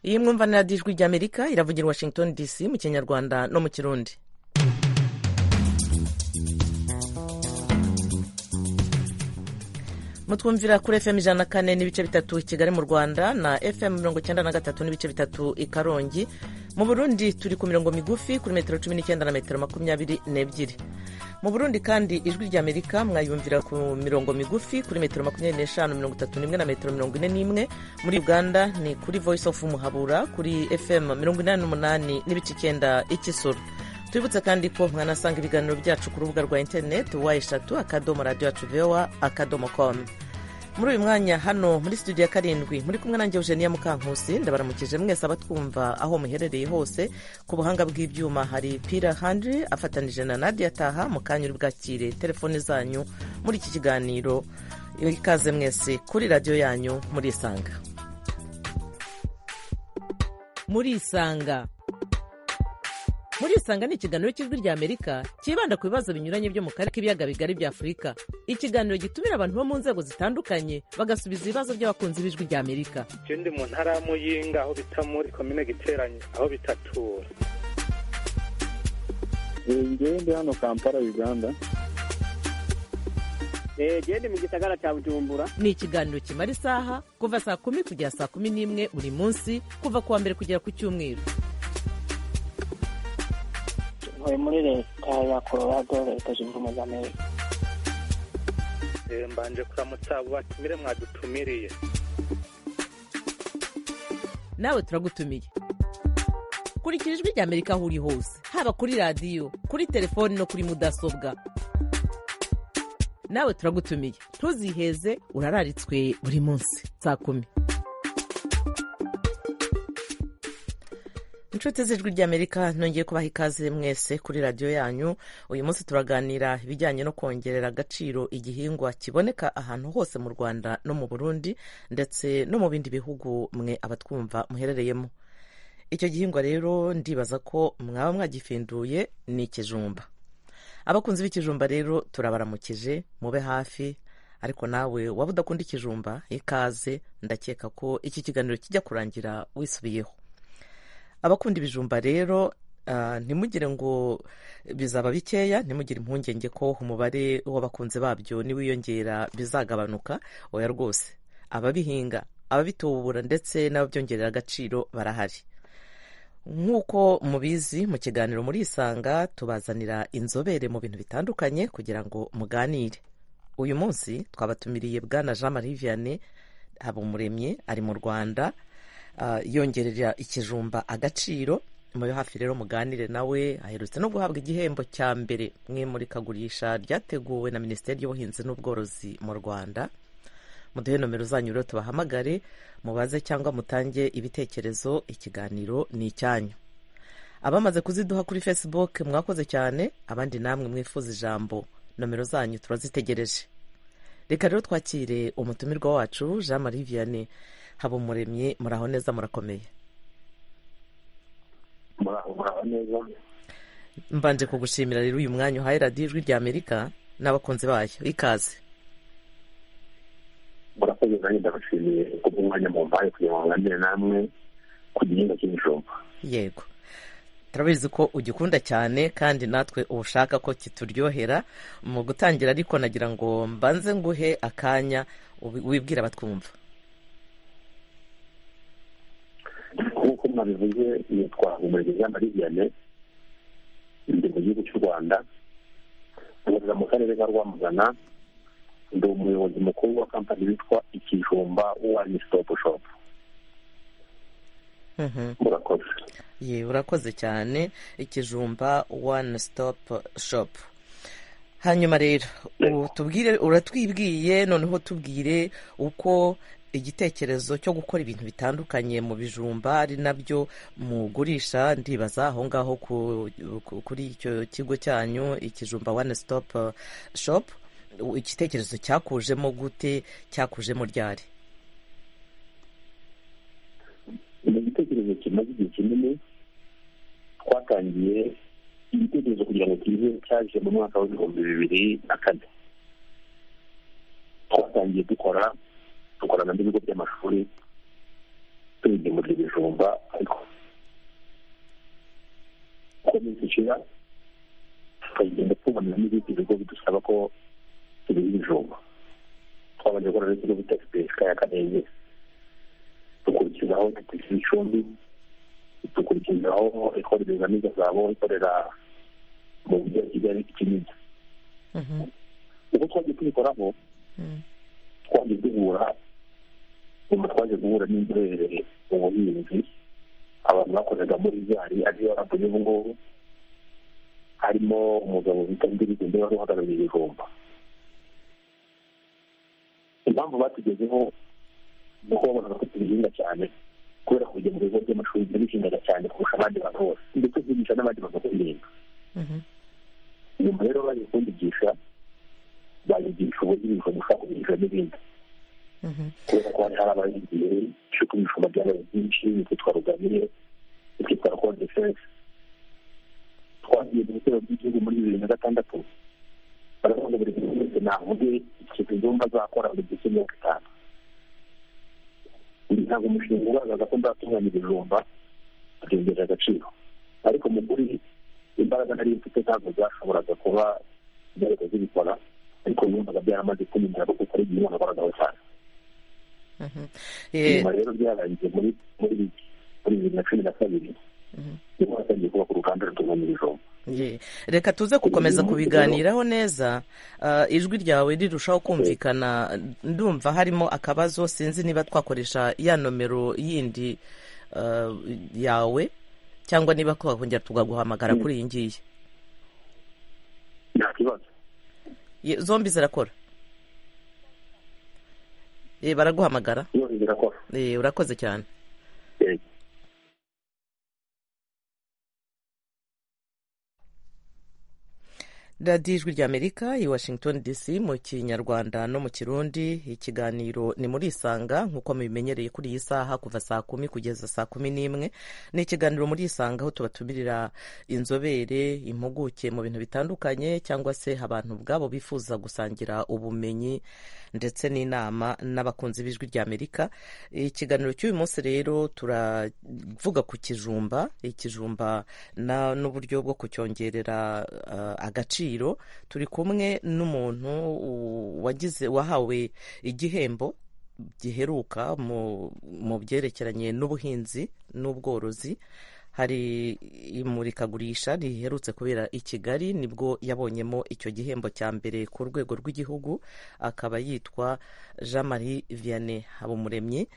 iyi mwumva na radiyo ijwi ry'amerika iravugira i washington dc mu kinyarwanda no mu kirundi mutwumvira kuri fm ijana na kane n'ibice bitatu kigali mu rwanda na fm mirongo icyenda na gatatu n'ibice bitatu i karongi mu burundi turi ku mirongo migufi kuri metero cumi n'icyenda na metero makumyabiri n'ebyiri mu burundi kandi ijwi ry'amerika mwayumvira ku mirongo migufi kuri metero makumyabiri n'eshanu mirongo itatu n'imwe na metero mirongo ine n'imwe muri uganda ni kuri voice of muhabura kuri fm mirongo inani n'umunani n'ibice icyenda ikisoro twibutse kandi ko mwanasanga ibiganiro byacu ku rubuga rwa interineti wa eshatu akadomo radiyo yacu vewa akadomo komu muri uyu mwanya hano muri studio ya karindwi muri kumwe nanjye eugenia mukankusi ndabaramukije mwese abatwumva aho muherereye hose ku buhanga bw'ibyuma hari pira handiri afatanije na nadia taha mu kanya uri bwakire telefone zanyu muri iki kiganiro ikaze mwese kuri radiyo yanyu murisanga murisanga murisanga ni ikiganiro cy'ijwi ry'amerika cyibanda ku bibazo binyuranye byo mu karere k'ibiyaga bigari bya afurika ikiganiro gitumira abantu bo mu nzego zitandukanye bagasubiza ibibazo by'abakunzi b'ijwi ry'amerika icyo ndi mu ntara ya muyinga aho bita muri komine giteranye aho bitatura ngewe ndi hano kampala uganda gende mu gisagara cya bujumbura ni ikiganiro kimara isaha kuva saa kumi kugera saa kumi n'imwe buri munsi kuva ku wa mbere kugera ku cyumweru ntuye muri leta ya colorado leta zunze ubumwe za amerika mbanje kuramutsa abo batumire mwadutumiriye nawe turagutumiye kurikira ijwi rya amerika aho uri hose haba kuri radiyo kuri telefoni no kuri mudasobwa nawe turagutumiye ntuziheze urararitswe buri munsi saa kumi inshuti z'ijwi ry'amerika nongeye kubaha ikaze mwese kuri radiyo yanyu uyu munsi turaganira ibijyanye no kongerera agaciro igihingwa kiboneka ahantu hose mu rwanda no mu burundi ndetse no mu bindi bihugu mwe abatwumva muherereyemo icyo gihingwa rero ndibaza ko mwaba mwagifinduye ni ikijumba abakunzi b'ikijumba rero turabaramukije mube hafi ariko nawe waba udakunda ikijumba ikaze ndakeka ko iki kiganiro kijya kurangira wisubiyeho abakunda ibijumba rero ntimugire ngo bizaba bikeya ntimugire impungenge ko umubare w'abakunzi babyo niwiyongera bizagabanuka oya rwose ababihinga ababitubura ndetse n'ababyongerera agaciro barahari nk'uko mubizi mu kiganiro murisanga tubazanira inzobere mu bintu bitandukanye kugira ngo muganire uyu munsi twabatumiriye bwana jean marie vianney habumuremye ari mu rwanda yongerera ikijumba agaciro mube hafi rero muganire nawe aherutse no guhabwa igihembo cya mbere mwe murikagurisha ryateguwe na minisiteri y'ubuhinzi n'ubworozi mu rwanda muduhe nomero zanyu rero tubahamagare mubaze cyangwa mutange ibitekerezo ikiganiro ni icyanyu abamaze kuziduha kuri facebook mwakoze cyane abandi namwe mwifuza ijambo nomero zanyu turazitegereje reka rero twakire umutumirwa wacu jean marie vianney habumuremyi muraho neza murakomeye muraho neza mbanje kugushimira rero uyu mwanya uhaye radiyo ijwi rya amerika n'abakunzi bayo ikaze murakoze nanjye ndabashimiye kubw'umwanya mu mbaye kugira ngo nganire namwe ku gihingwa cy'ibijumba yego turabizi ko ugikunda cyane kandi natwe uba ushaka ko kituryohera mu gutangira ariko nagira ngo mbanze nguhe akanya wibwira abatwumva nk'uko mwabivuze yitwa umuregeza viyane ndi mu gihugu cy'u rwanda nkorera mu karere ka rwamagana ndi umuyobozi mukuru wa kampani witwa ikijumba wani sitopu shopu murakoze ye urakoze cyane ikijumba wani sitopu shopu hanyuma rero tubwire uratwibwiye noneho tubwire uko igitekerezo cyo gukora ibintu bitandukanye mu bijumba ari nabyo mugurisha ndibaza aho ngaho kuri icyo kigo cyanyu ikijumba one stop shop igitekerezo cyakujemo gute cyakujemo ryari ni igitekerezo kimaze igihe kinini twatangiye igitekerezo kugira ngo kize cyaje mu mwaka w'ibihumbi bibiri na kane twatangiye dukora dukorana n'ibigo by'amashuri tubigemurira ibijumba ariko uko iminsi ishira tukagenda tubona n'ibindi bigo bidusaba ko tubiha ibijumba twabanje gukora n'ikigo bita sipesika ya kanenge dukurikizaho dukurikiza icumbi dukurikizaho ikorera ibizamiza zabo ikorera mu mujyi wa kigali kinini uko twagiye tubikoraho twagiye duhura nyuma twaje guhura n'inzobere mu buhinzi abantu bakoreraga muri zari ariyo rabu y'ubu ngubu harimo umugabo bita ndirizinde wari uhagarariye ibijumba impamvu batugezeho ni uko babonaga ko tubihinga cyane kubera kujya mu bigo by'amashuri tubishingaga cyane kurusha abandi bantu bose ndetse twigisha n'abandi bantu guhinga nyuma rero baje kundigisha bayigisha ubuhinzi gushaka kubigisha n'ibindi kubera ko hari hari abahingiye cyuko ibijumba byabaye byinshi bitwa rugamire bitwa kodefense twagiye mu bitero by'igihugu muri bibiri na gatandatu baravuga buri muntu wese navuge ikintu igomba azakora buri gice mirongo itanu uyu ntabwo umushinga ugaragaza ko nzatunganya ibijumba abyongerera agaciro ariko mu kuri imbaraga nari mfite ntabwo zashoboraga kuba zihita zibikora ariko numvaga byaramaze kumenyera kuko ari igihe umuntu agaragaho cyane nyuma rero byarangiye muri muri muri bibiri na cumi na kabiri niho hatangiye kuba ku ruganda rutunganya ibijumba Ye. reka tuze gukomeza kubiganiraho neza Ah, ijwi ryawe rirushaho kumvikana ndumva harimo akabazo sinzi niba twakoresha ya nomero yindi ah, yawe cyangwa niba twakongera tukaguhamagara kuri iyi ngiyi nta kibazo Ye, zombi zirakora Ye, baraguhamagara byose birakora Eh, urakoze cyane Eh, radiyo ijwi ry'amerika i washington dc mu kinyarwanda no mu kirundi ikiganiro ni muri isanga nk'uko mubimenyereye kuri iyi saha kuva saa kumi kugeza saa kumi n'imwe ni ikiganiro muri isanga aho tubatumirira inzobere impuguke mu bintu bitandukanye cyangwa se abantu ubwabo bifuza gusangira ubumenyi ndetse n'inama n'abakunzi b'ijwi ry'amerika ikiganiro cy'uyu munsi rero turavuga ku kijumba ikijumba na- n'uburyo bwo kucyongerera eh, agaciro turi kumwe n'umuntu u- wagize wahawe igihembo giheruka mu mu byerekeranye n'ubuhinzi n'ubworozi hari imurikagurisha riherutse kubera i Kigali nibwo yabonyemo icyo gihembo cya mbere ku rwego rw'igihugu akaba yitwa Jean Marie Vianney Habumuremyi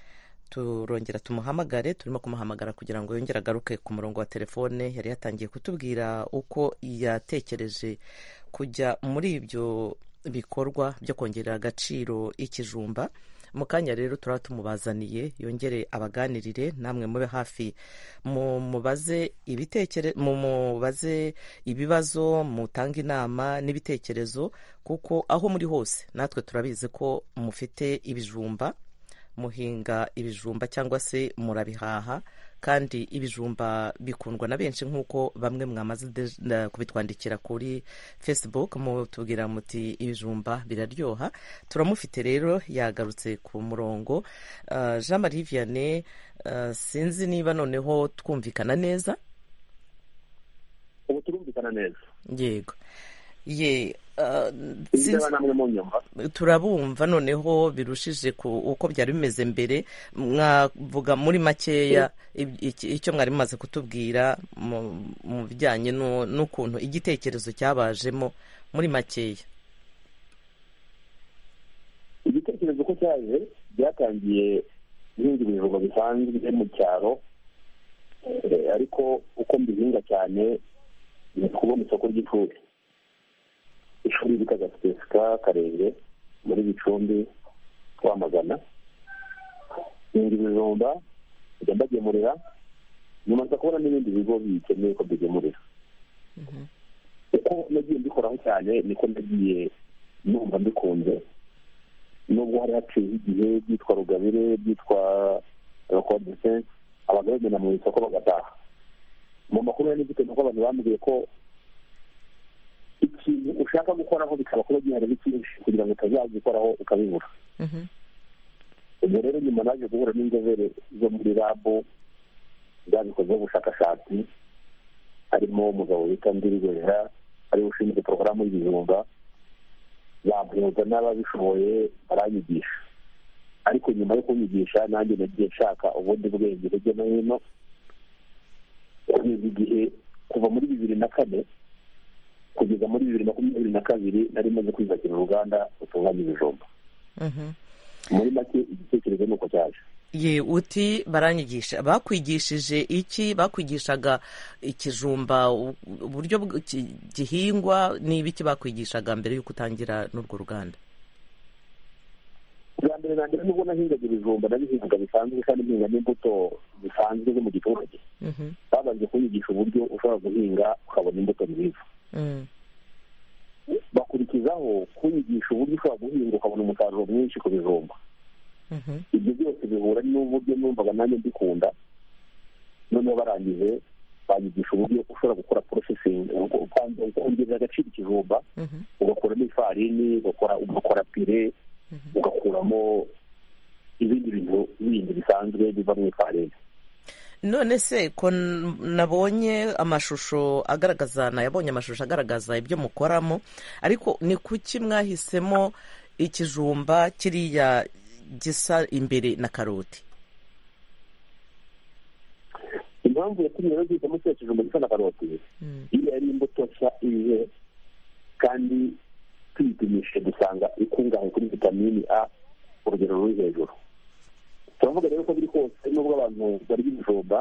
turongera tumuhamagare turimo kumuhamagara kugira ngo yongere agaruke ku murongo wa telefone yari yatangiye kutubwira uko yatekereje kujya muri ibyo bikorwa byo kongerera agaciro ikijumba mu kanya rero turaba tumubazaniye yongere abaganirire namwe mube hafi mu mubaze ibitekere mu mubaze ibibazo mutange inama n'ibitekerezo kuko aho muri hose natwe turabizi ko mufite ibijumba muhinga ibijumba cyangwa se murabihaha kandi ibijumba bikundwa na benshi nk'uko bamwe mwamaze de- na- kubitwandikira kuri facebook mutubwira muti ibijumba biraryoha turamufite rero yagarutse ku murongo Ah, jean marie vianney ah, sinzi niba noneho twumvikana neza ubu turumvikana neza yego ye ah, sinzi- niba namwe mu nyumva turabumva noneho birushije ku uko byari bimeze mbere mwavuga muri makeya ib- iki- icyo mwari mumaze kutubwira mu- mu bijyanye n'u- n'ukuntu igitekerezo cyabajemo muri makeya igitekerezo ko cyaje byatangiye guhinga ibijumba bisanzwe mu cyaro eh, ariko uko mbihinga cyane ni kubona isoko ry'ishuri ishuri bitaga sitesika karenge muri gicumbi twamagana hinga ibijumba njya mbagemurira nyuma nza kubona n'ibindi bigo bikeneye ko mbigemurira uko nagiye mbikoraho cyane niko nagiye numva mbikunze nubwo hari haciyeho igihe byitwa rugabire byitwa rokodese abantu bagenda mu isoko bagataha mu makuru ya nigite nuko abantu bambwiye ko ikintu ushaka gukoraho bikaba kuba gihari ari cyinshi kugira ngo utazagikoraho ukabibura ubwo rero nyuma naje guhura n'inzobere zo muri rabo zabikozeho ubushakashatsi harimo umugabo witwa ndirigorera ariwe ushinzwe porogaramu y'ibijumba yampuza n'ababishoboye baranyigisha ariko nyuma yo kunyigisha nanjye nagiye nshaka ubundi bwenge hirya no hino kugeza igihe kuva muri bibiri na kane kugeza muri bibiri makumyabiri na kabiri nari maze kwiyubakira uruganda rutunganya ibijumba Mhm. muri make igitekerezo ni uko cyaje ye uti baranyigisha bakwigishije iki bakwigishaga ikijumba u- uburyo bw- ki- gihingwa n'ibiki bakwigishaga mbere y'uko utangira n'urwo ruganda bwa mbere na mbere nubwo nahingaga ibijumba nabihingaga bisanzwe kandi mhinga n'imbuto zisanzwe zo mu giturage Mhm. babanje kunyigisha uburyo ushobora guhinga ukabona imbuto nziza Mm. bakurikizaho kunyigisha uburyo ushobora guhinga ukabona umusaruro mwinshi ku bijumba Mhm. ibyo byose bihura n'uburyo numvaga nanjye mbikunda noneho barangije banyigisha uburyo ushobora gukora porosesingi kongerera agaciro ikijumba Mhm. ugakuramo ifarini ugakora ugakora pire Mhm. ugakuramo ibindi bintu bindi bisanzwe biva mu ifarini none se ko n- nabonye amashusho agaragaza nayabonye amashusho agaragaza ibyo mukoramo ariko ni kuki mwahisemo ikijumba kiriya gisa imbere na karoti impamvu yatumye bazita munsi ya kijumba gisa na karoti Mm. iyo yari imbuto nshya ije kandi tuyipimishije dusanga ikungahaye kuri vitamini a urugero ruri hejuru turavuga rero ko biri kose nubwo abantu barya ibijumba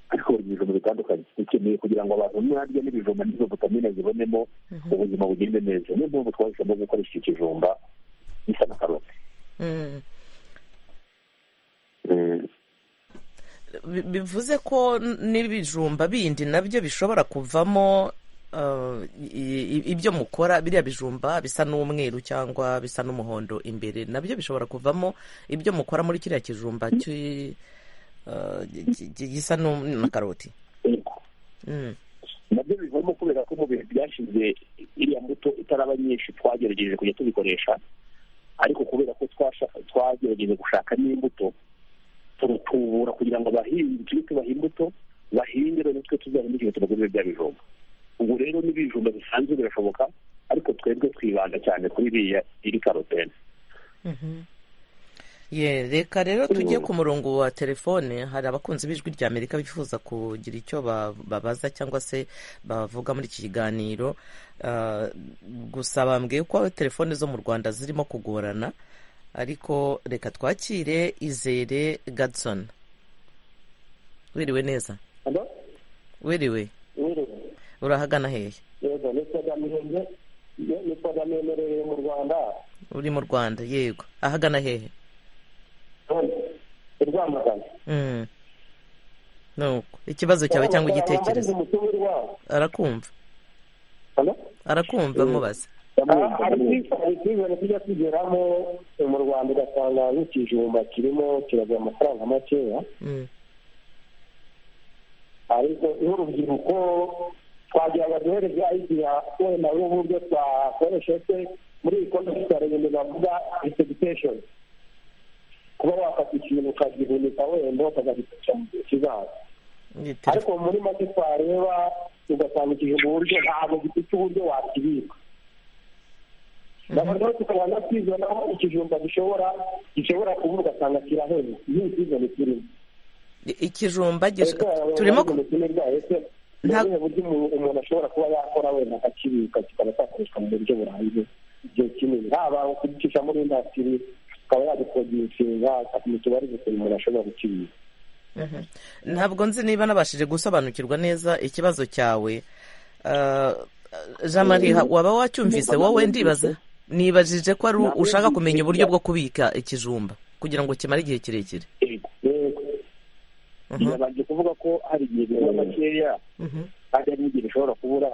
ariko barya ibijumba bitandukanye bikeneye kugira ngo abantu ntibarye n'ibijumba n'izo vitamine zibonemo ubuzima bugende neza niyo mpamvu twahisemo gukoresha ikijumba gisa na karoti Mm. Mm. bi- bivuze ko n- n'ibijumba bindi nabyo bishobora kuvamo uh, i- i- ibyo mukora biriya bijumba bisa n'umweru cyangwa bisa n'umuhondo imbere nabyo bishobora kuvamo ibyo mukora muri kiriya kijumba cy- uh, gi- gi- gisa n'u- na karoti Yego. Mm, nabyo bivamo kubera ko mu bihe byashize iriya mbuto itaraba nyinshi twagerageje kujya tubikoresha ariko kubera ko twasha- twagerageje gushaka n'imbuto turatubura kugira ngo abahinzi tujye tubaha imbuto bahinge noneho twe tuzahindukire tunagurire bya bijumba ubu rero n'ibijumba bisanzwe birashoboka ariko twebwe twibanda cyane kuri iriya iri karotene mhm. ye reka rero tujye ku murongo wa telefone hari abakunzi b'ijwi rya amerika bifuza kugira icyo ba- babaza cyangwa se bavuga muri iki kiganiro Ah, gusa bambwiye ko telefone zo mu rwanda zirimo kugorana ariko reka twakire izere gadson wiriwe neza Hello? wiriwe Mwiriwe. urahagana hehe Yego, ni Saddam Hussein. Ye- ni Saddam yemereye mu Rwanda. uri mu rwanda yego ahagana hehe Hano, i Rwamagana. Mm. nuko ikibazo cyawe cyangwa igitekerezo Baramubaza umutungo wabo. arakumva Hello? arakumva mubaza Ah, hari icyizere- hari icyizere kijya kigeramo mu Rwanda ugasanga nk'ikijumba kirimo kiragura amafaranga makeya Mm. ariko n'urubyiruko twagira ngo duhereze ayigira wenda n'uburyo twakoresha se muri iyi konti tukareba bavuga resebutation kuba wafata ikintu ukagihunika wenda ukazagikoresha mu gihe kizaza Iyi ariko telefone- muri make twareba ugasanga igihe mu buryo ntabwo gifite uburyo wakibika noneho tukaba nakwizana aho ikijumba gishobora gishobora kubura ugasanga kiraheze iyo ikizere kirimo ikijumba gish- turimo ku- Nta- ntabwo buryo umuntu- umuntu ashobora kuba yakora wenda akakibika kikaba cyakoreshwa mu buryo burambye igihe kinini haba kugicisha muri indasitiri akaba yagikodeshinga mu tubari gusa umuntu ashobora gukibika Mhm. ntabwo nzi niba nabashije gusobanukirwa neza ikibazo cyawe Ah, jean marie ha- waba wacyumvise wowe ndibaza nibajije ko ari u- ushaka kumenya uburyo bwo kubika ikijumba kugira ngo kimare igihe kirekire Yego. Mhm, yabanje kuvuga ko hari igihe biba makeya mhm, kandi hari n'igihe bishobora kubura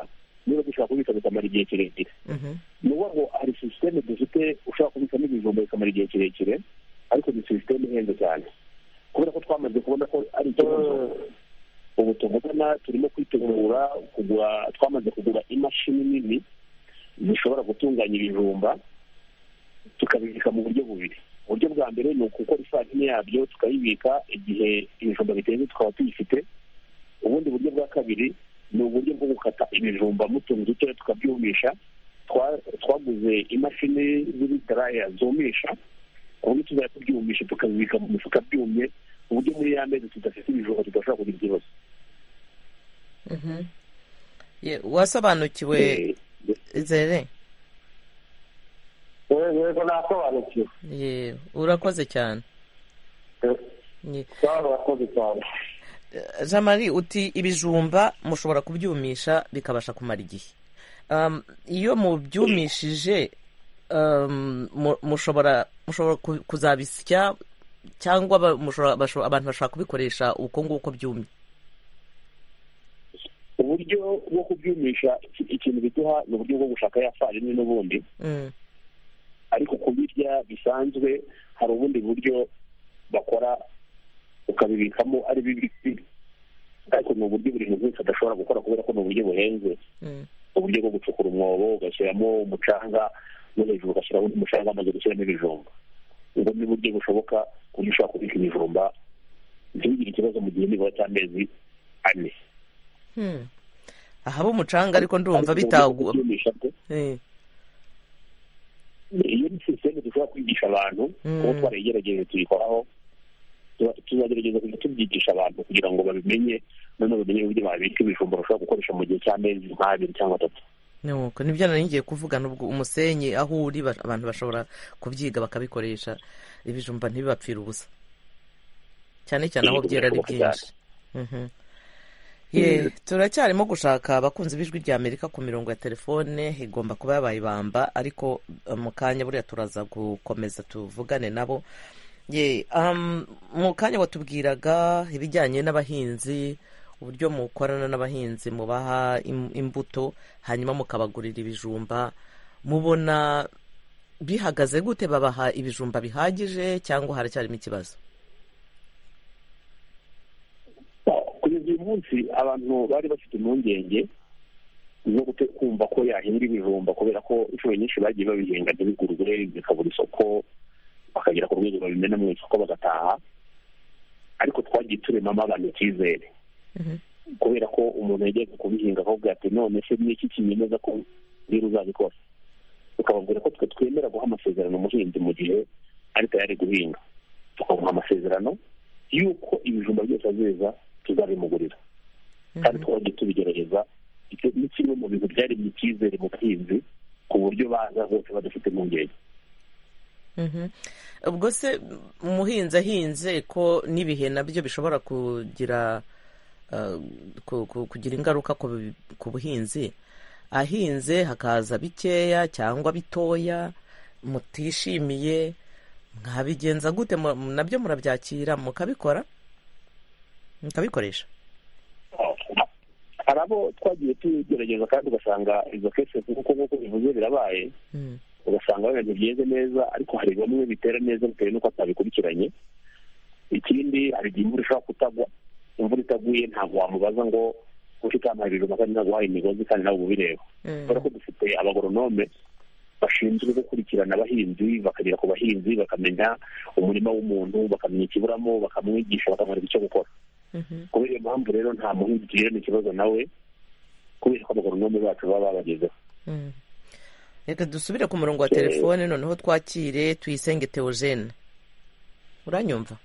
niba dushobora kubika bikamara igihe kirekire mhm, ni ukuvuga ngo hari sisiteme dufite ushobora kubikamo ibijumba bikamara igihe kirekire ariko ni sisiteme ihenze cyane kubera ko twamaze kubona ko ari ikibazo ubu tuvugana turimo kwitegura kugura twamaze kugura imashini nini zishobora gutunganya ibijumba tukabibika mu buryo bubiri uburyo bwa mbere ni ukukora ifarini yabyo tukayibika igihe ibijumba biteze tukaba tuyifite ubundi buryo bwa kabiri ni uburyo bwo gukata ibijumba mu tuntu dutoya tukabyumisha twa- twaguze imashini z'ibitaraya zumisha ku buryo tuzajya tubyumisha tukabibika mu mifuka byumye ku buryo muri ya mezi tudafite ibijumba tudashobora kugira ikibazo Mhm. Ye- wasobanukiwe Eh, izere yewe yego nasobanukiwe ye urakoze cyane Eh, Ye. cyangwa abakozi cyane jean marie uti ibijumba mushobora kubyumisha bikabasha kumara igihe Um, iyo mubyumishije um, mu- mushobora mushobora ku- kuzabisya cyangwa ba- mushobora- basho- abantu bashobora kubikoresha uko nguko byumye uburyo bwo kubyumisha iki- ikintu biduha ni uburyo bwo gushaka ya farini n'ubundi Mm, ariko kubirya bisanzwe hari ubundi buryo bakora ukabibikamo ari bibisi ariko ni uburyo buri muntu wese adashobora gukora kubera ko ni uburyo buhenze mm, uburyo bwo gucukura umwobo ugashyiramo umucanga no hejuru ugashyiraho undi mucanga amaze gushyiramo ibijumba ubwo ni uburyo bushoboka ku buryo ushobora kubika ibijumba ntibigire ikibazo mu gihe nibura cy'amezi ane hmm. ahaba umucanga ariko ndumva bitagwa bitagwa Eh, iyo ni sisiteme dushobora kwigisha abantu Mm. kuba twarayigerageje tuyikoraho tuba- tuzagerageza kujya tubyigisha abantu kugira ngo babimenye noneho bamenye uburyo babika ibijumba bashobora gukoresha mu gihe cy'amezi nk'abiri cyangwa atatu nuko nibyo nari ngiye kuvuga nubwo umusenyi aho uri ba- abantu bashobora kubyiga bakabikoresha ibijumba ntibibapfira ubusa cyane cyane aho Yego, byera ari birashoboka byinshi Mhm. ye turacyarimo gushaka abakunzi b'ijwi rya amerika ku mirongo ya telefone igomba kuba yabaye ibamba ariko eh, mu kanya buriya turaza gukomeza tuvugane nabo ye um, mu kanya watubwiraga ibijyanye n'abahinzi uburyo mukorana n'abahinzi mubaha im- imbuto hanyuma mukabagurira ibijumba mubona bihagaze gute babaha ibijumba bihagije cyangwa haracyarimo ikibazo kugeza uyu munsi abantu bari bafite impungenge zo gute- kumva ko yahinga ibijumba kubera ko inshuro nyinshi bagiye babihinga ntibigurwe bikabura isoko bakagera ku rwego babimena mu isoko bagataha ariko twagiye turemamo abantu icyizere Mhm. kubera ko umuntu yajyaga kubihinga akavuga ati none se n'iki kinyemeza ko niba uzabikora tukababwira ko twe twemera guha amasezerano umuhinzi mu gihe ari tayari guhinga tukamuha amasezerano y'uko ibijumba byose azeza tuzabimugurira kandi twajya tubigerageza icyo ni kimwe mu bintu byari mu icyizere mu buhinzi ku buryo baza bose badafite impungenge Mhm. ubwo se umuhinzi ahinze ko n'ibihe nabyo bishobora kugira uh, ku- ku- kugira ingaruka ku bi- ku buhinzi ahinze hakaza bikeya cyangwa bitoya mutishimiye mwabigenza gute Mu- mu- nabyo murabyakira mukabikora mukabikoresha hari abo twagiye tugerageza kandi ugasanga izo kese nk'uko nk'uko bivuze birabaye Mm, ugasanga wenda byeze neza ariko hari bamwe bitera neza bitewe n'uko atabikurikiranye ikindi hari igihe imvura ishobora kutagwa imvura itaguye ntabwo wamubaza ngo kuko utampaye ibijumba kandi ntabwo wahaye imigozi kandi nawe uba ubireba mm, kubera ko dufite abagoronome bashinzwe gukurikirana abahinzi bakagera ku bahinzi bakamenya umurima w'umuntu bakamenya ikiburamo bakamwigisha bakamwereka icyo gukora mhm, kubera iyo mpamvu rero nta muhinzi tugirana ikibazo nawe kubera ko abagoronome bacu baba babagezeho mm. reka dusubire ku murongo wa telefone noneho twakire tuyisenge teogene uranyumva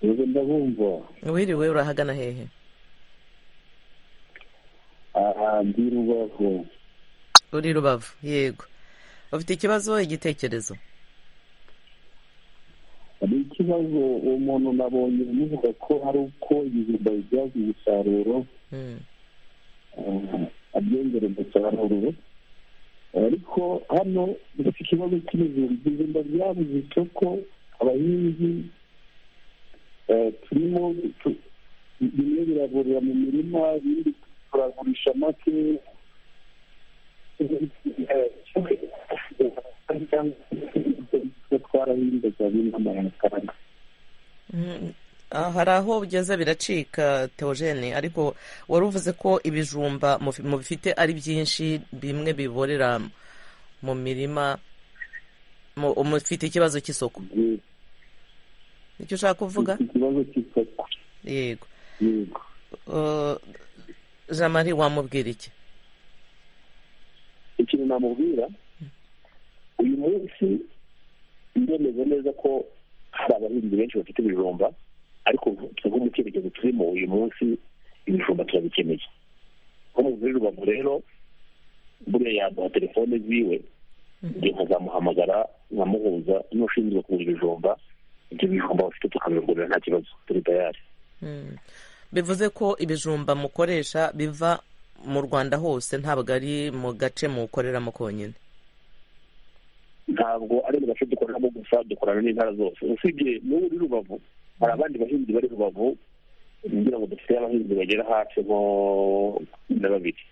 ubu ndabumva wiriwe urahagana hehe aha ndi rubavu uri rubavu yego ufite ikibazo igitekerezo hari ikibazo uwo muntu nabonye bivuga ko hari uko ibijumba bibyaza umusaruro Mm, abyongera umusaruro ariko hano dufite ikibazo cy'ibijumba ibijumba byabuze isoko abahinzi eh, turimo tu- bimwe biragurira mu mirima ibindi turagurisha make twarahinze cyane n'amafaranga mm. Ah, hari aho ugeze biracika teogene ariko wari uvuze ko ibijumba mufi- mubifite ari byinshi bimwe biborera mu mirima mu- mufite ikibazo cy'isoko yego icyo ushaka kuvuga ikibazo cy'isoko yego yego Uh, jean marie wamubwira iki ikintu namubwira uyu munsi ndemeze neza ko hari abahinzi benshi bafite ibijumba ariko twebwe mu cyerekezo turimo uyu munsi ibijumba turabikeneye nko mu muri rubavu rero buriya yaduha telefone ziwe njye nkazamuhamagara nkamuhuza n'ushinzwe kugura ibijumba ibyo bijumba bafite tukabigurira nta kibazo turi tayari Mm. bivuze ko ibijumba mukoresha biva mu rwanda hose ntabwo ari mu gace mukoreramo konyine ntabwo ari mu gace dukoreramo gusa dukorana n'intara zose usibye n'ubu uri rubavu hari abandi bahinzi bari rubavu ngira ngo dufite abahinzi bagera hafi nko cumi na babiri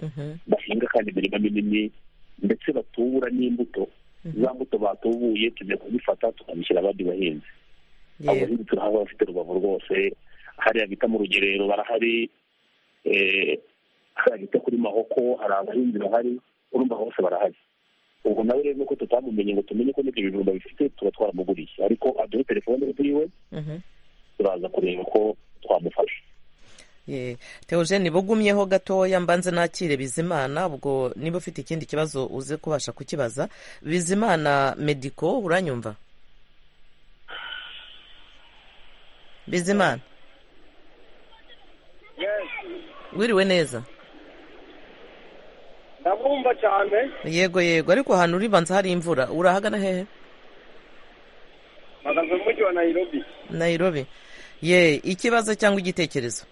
Mhm, bahinga kandi imirima minini ndetse batubura n'imbuto za mbuto batubuye tujya kuzifata tukazishyira abandi bahinzi abo yego bahinzi turahaba bafite rubavu rwose hariya bita mu rugerero barahari eh, hariya bita kuri mahoko hari abahinzi bahari urumva bose barahari ubwo nawe rero nuko tutamumenye ngo tumenye ko n'ibyo bijumba bifite tuba twaramuguriye ariko aduhe telefone ziwe Mhm, turaza kureba ko twamufasha ye. teogene bugumyeho gatoya mbanze nakire bizimana ubwo niba ufite ikindi kibazo uze kubasha kukibaza bizimana mediko uranyumva bizimana wiriwe neza ndabumva cyane yego yego ariko ahantu uri banza hari imvura urahagana hehe mpagaze mu mujyi wa nayirobi nayirobi ye ikibazo cyangwa igitekerezo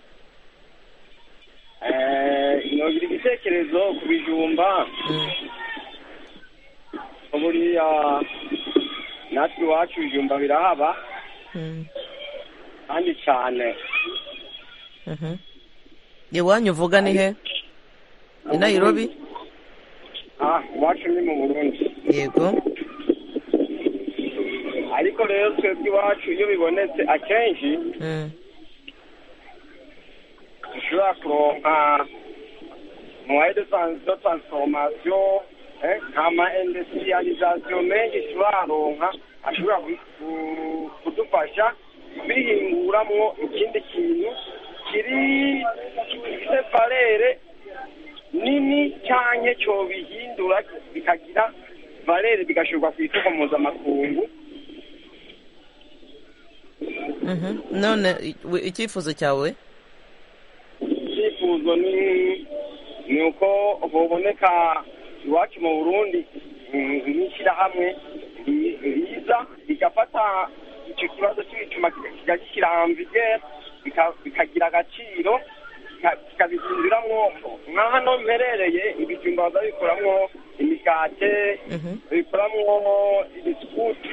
nongera igitekerezo ku bijumba Mm, buriya natwe iwacu ibijumba birahaba mm, kandi cyane mhm. iwanyu uvuga ni he i nayirobi ah iwacu ni mu burundi yego ariko rero twebwe iwacu iyo bibonetse akenshi Mm, dushobora kuronka muwaye de tran- de transformation eh, nkama industrialisation menshi turaronka ashobora ku- ku- kudufasha bihinguramwo ikindi kintu kiri gifite valere nini canke cobihindura bikagira valere bigashirwa ku isoko mpuzamakungu mhm. none i- wi- icyifuzo cyawe icyifuzo ni ni uko hoboneka iwacu mu burundi mm, nk'ishyirahamwe ri- riza rigafata icyo kibazo cy'ibicuma kika- kikagishyira amvigere bikagira agaciro kika- kikabihinduramwo nka hano mperereye ibijumba bazabikoramwo imigate Mhm. babikoramo ibisukuti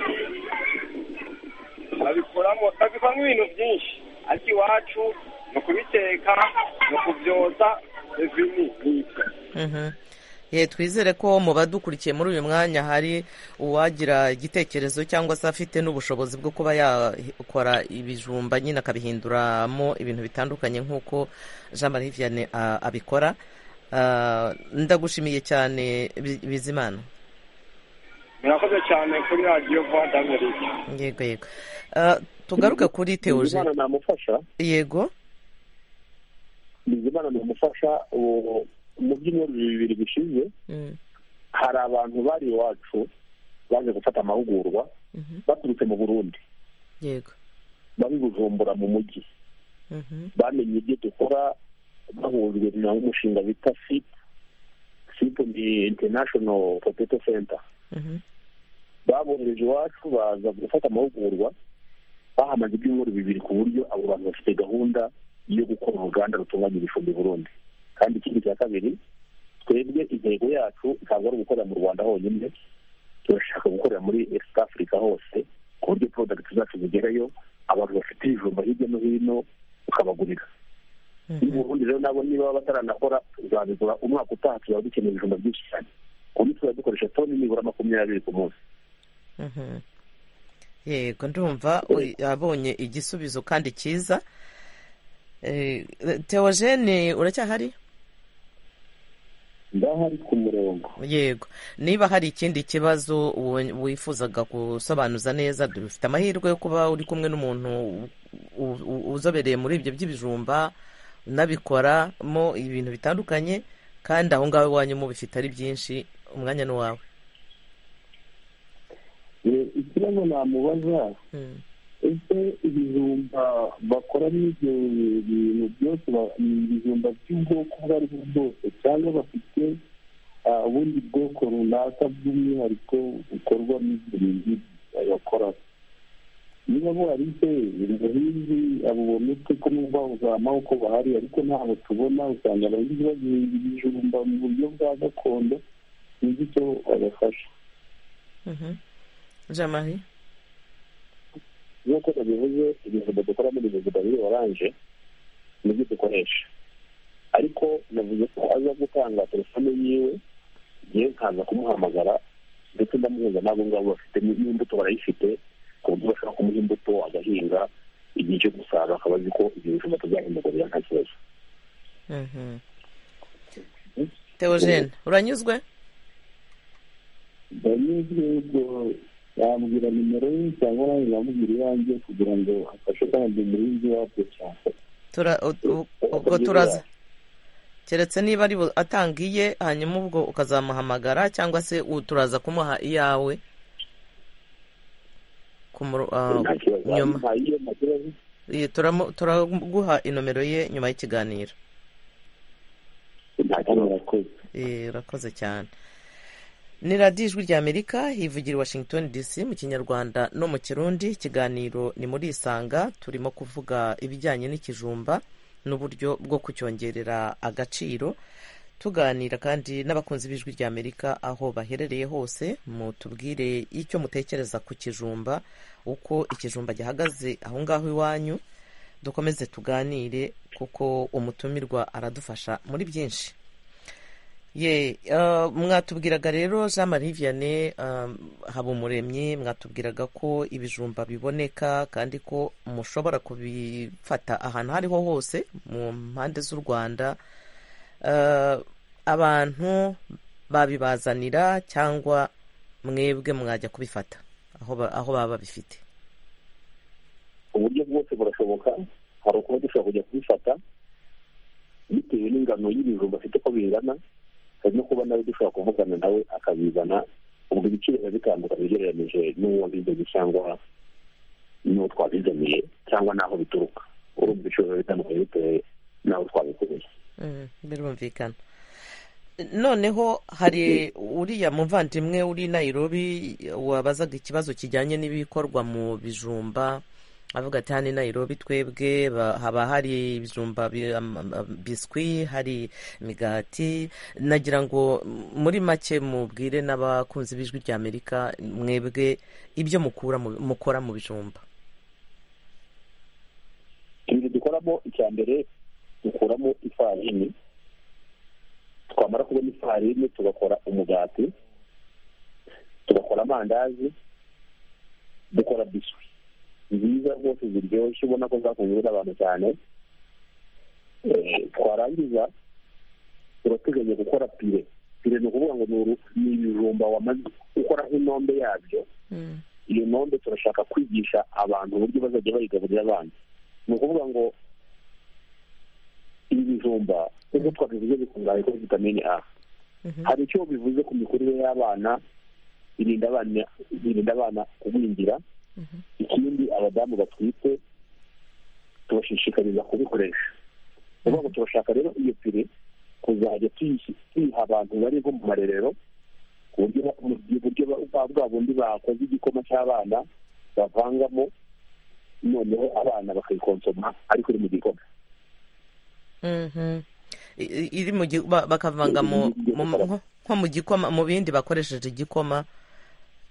babikoramo babikoramo ibintu byinshi ariko iwacu ni ukubiteka ni ukubyoza ibi ni ibyo Mhm. ye twizere ko mu badukurikiye muri uyu mwanya hari uwagira igitekerezo cyangwa se afite n'ubushobozi bwo kuba yakora ibijumba nyine akabihinduramo ibintu bitandukanye nk'uko jean marie vianney a- abikora Ah, ndagushimiye cyane Bi- bizimana murakoze cyane kuri radiyo vuba damerika yego yego Ah, tugaruke kuri teoje bizimana namufasha yego bizimana namufasha ubu mu byumweru bibiri bishize Mm, hari abantu bari iwacu baje gufata amahugurwa mhm, baturutse mu burundi yego bari bujumbura mu mujyi Mhm, bamenye ibyo dukora bahujwe n'umushinga bita sip sip ni international potato center mhm, babohereje iwacu baza gufata amahugurwa bahamaze ibyumweru bibiri ku buryo abo bantu bafite gahunda yo gukora uruganda rutunganya ibicumbi i burundi kandi ikindi cya kabiri twebwe intego yacu ntabwo ari ugukorera mu rwanda honyine turashaka gukorera muri east africa hose ku buryo product zacu zigerayo abantu bafite ibijumba hirya no hino ukabagurira mhm. mu burundi rero nabo niba baba bataranakora tuzabigura umwaka utaha tuzaba dukeneye ibijumba byinshi cyane ku buryo tuzaba dukoresha toni nibura makumyabiri ku munsi Mhm. yego ndumva uri- abonye igisubizo kandi cyiza Eh, teogene uracyahari ndahari ku murongo yego niba hari ikindi kibazo wo- wifuzaga gusobanuza neza dufite amahirwe yo kuba uri kumwe n'umuntu u- u- uzobereye muri ibyo by'ibijumba unabikoramo ibintu bitandukanye kandi aho ngaho iwanyu mubifite ari byinshi umwanya ni uwawe Eh, ikibazo namubaza Mm. ese ibijumba bakora n'ibyo bintu byose ba- ni ibijumba by'ubwoko ubwo ari bwo bwose cyangwa bafite ah, ubundi bwoko runaka bw'umwihariko bukorwa n'ibyo bintu bakora niba buharitse umuhinzi abo bometse ko n'ubwo buzamaho uko bahari ariko ntabwo tubona usanga abahinzi bahinga ibijumba mu buryo bwa gakondo sinzi icyo babafasha Mhm. Jean-Marie nk'uko babivuze ibijumba dukora muri bijumba biri oranje nibyo dukoresha ariko navuze ko aza gutanga telefone yiwe ngiye nkaza kumuhamagara ndetse ndamuhuza n'abo ngabo bafite n'imbuto barayifite ku buryo bashobora kumuha imbuto agahinga igihe cyo gusarura akaba azi ko ibyo bijumba tuzahimugurira nta kibazo Mhm. Theogene uranyuzwe ndanyuzwe ubwo yambwira nimero ye cyangwa nanjye yamubwira iyanjye kugira ngo afashe kandi umurinzi wabyo cyane Tura- u- u- ubwo turaza keretse niba ari bu- atangiye hanyuma ubwo ukazamuhamagara cyangwa se u- turaza kumuha iyawe ku muro- ah, nta kibazo nyuma nta iyo nta kibazo Iyi, turamu- turaguha inomero ye nyuma y'ikiganiro nta kibazo urakoze Eh, urakoze cyane ni radiyo ijwi ry'amerika hivugira i washington dc mu kinyarwanda no mu kirundi ikiganiro ni muri isanga turimo kuvuga ibijyanye n'ikijumba n'uburyo bwo kucyongerera agaciro tuganira kandi n'abakunzi b'ijwi ry'amerika aho baherereye hose mutubwire icyo mutekereza ku kijumba uko ikijumba gihagaze aho ngaho iwanyu dukomeze tuganire kuko umutumirwa aradufasha muri byinshi ye eh, mwatubwiraga rero jean marie vianney um, habumuremyi mwatubwiraga ko ibijumba biboneka kandi ko mushobora kubifata ahantu aho ariho hose mu mpande z'u rwanda Eh, abantu babibazanira cyangwa mwebwe mwajya kubifata aho ba- aho baba babifite uburyo bwose burashoboka hari ukuba dushobora kujya kubifata bitewe n'ingano y'ibijumba afite uko bingana hari no kuba nawe dushobora kuvugana nawe akabizana ubwo ibiciro biba bitandukanye ugereranyije n'uwo bizanye cyangwa n'uwo twabizaniye cyangwa n'aho bituruka urumva ibiciro biba bitandukanye bitewe n'aho twabikoreye Mm, birumvikana noneho hari uriya muvandimwe uri Nairobi wabazaga ikibazo kijyanye n'ibikorwa mu bijumba avuga ati hano i Nairobi twebwe ba- haba hari ibijumba bi- am- am- biswi hari imigati nagira ngo muri make mubwire n'abakunzi b'ijwi ry'amerika mwebwe ibyo mukura mu- mukora mu bijumba ibintu dukoramo icya mbere dukuramo ifarini twamara kubona ifarini tugakora umugati tugakora amandazi dukora biswi nziza rwose ziryoshye ubona ko zakunzwe n'abantu cyane Eh, twarangiza turateganya gukora pire pire ni ukuvuga ngo ni uru- ni ibijumba wamaze gukoraho intombe yabyo iyo ntombe turashaka kwigisha abantu uburyo bazajya bayigaburira abana ni ukuvuga ngo ibi bijumba nk'uko twabivuze bikungahaye kuri vitamine a Mhm. hari icyo bivuze ku mikurire y'abana birinda abana birinda abana kugwingira ikindi abadamu batwite tubashishikariza kubikoresha ni ukuvuga ngo turashaka rero iyo pire kuzajya tuyishi- tuyiha abantu bari nko mu marerero ku buryo ba- mu mu buryo ba- bwa bwa bundi bakoze igikoma cy'abana bavangamo noneho abana bakayikonsoma ariko iri mu gikoma Mhm. I- i- iri mu gi- ba- bakavanga mu mu- nko nko mu gikoma mu bindi bakoresheje igikoma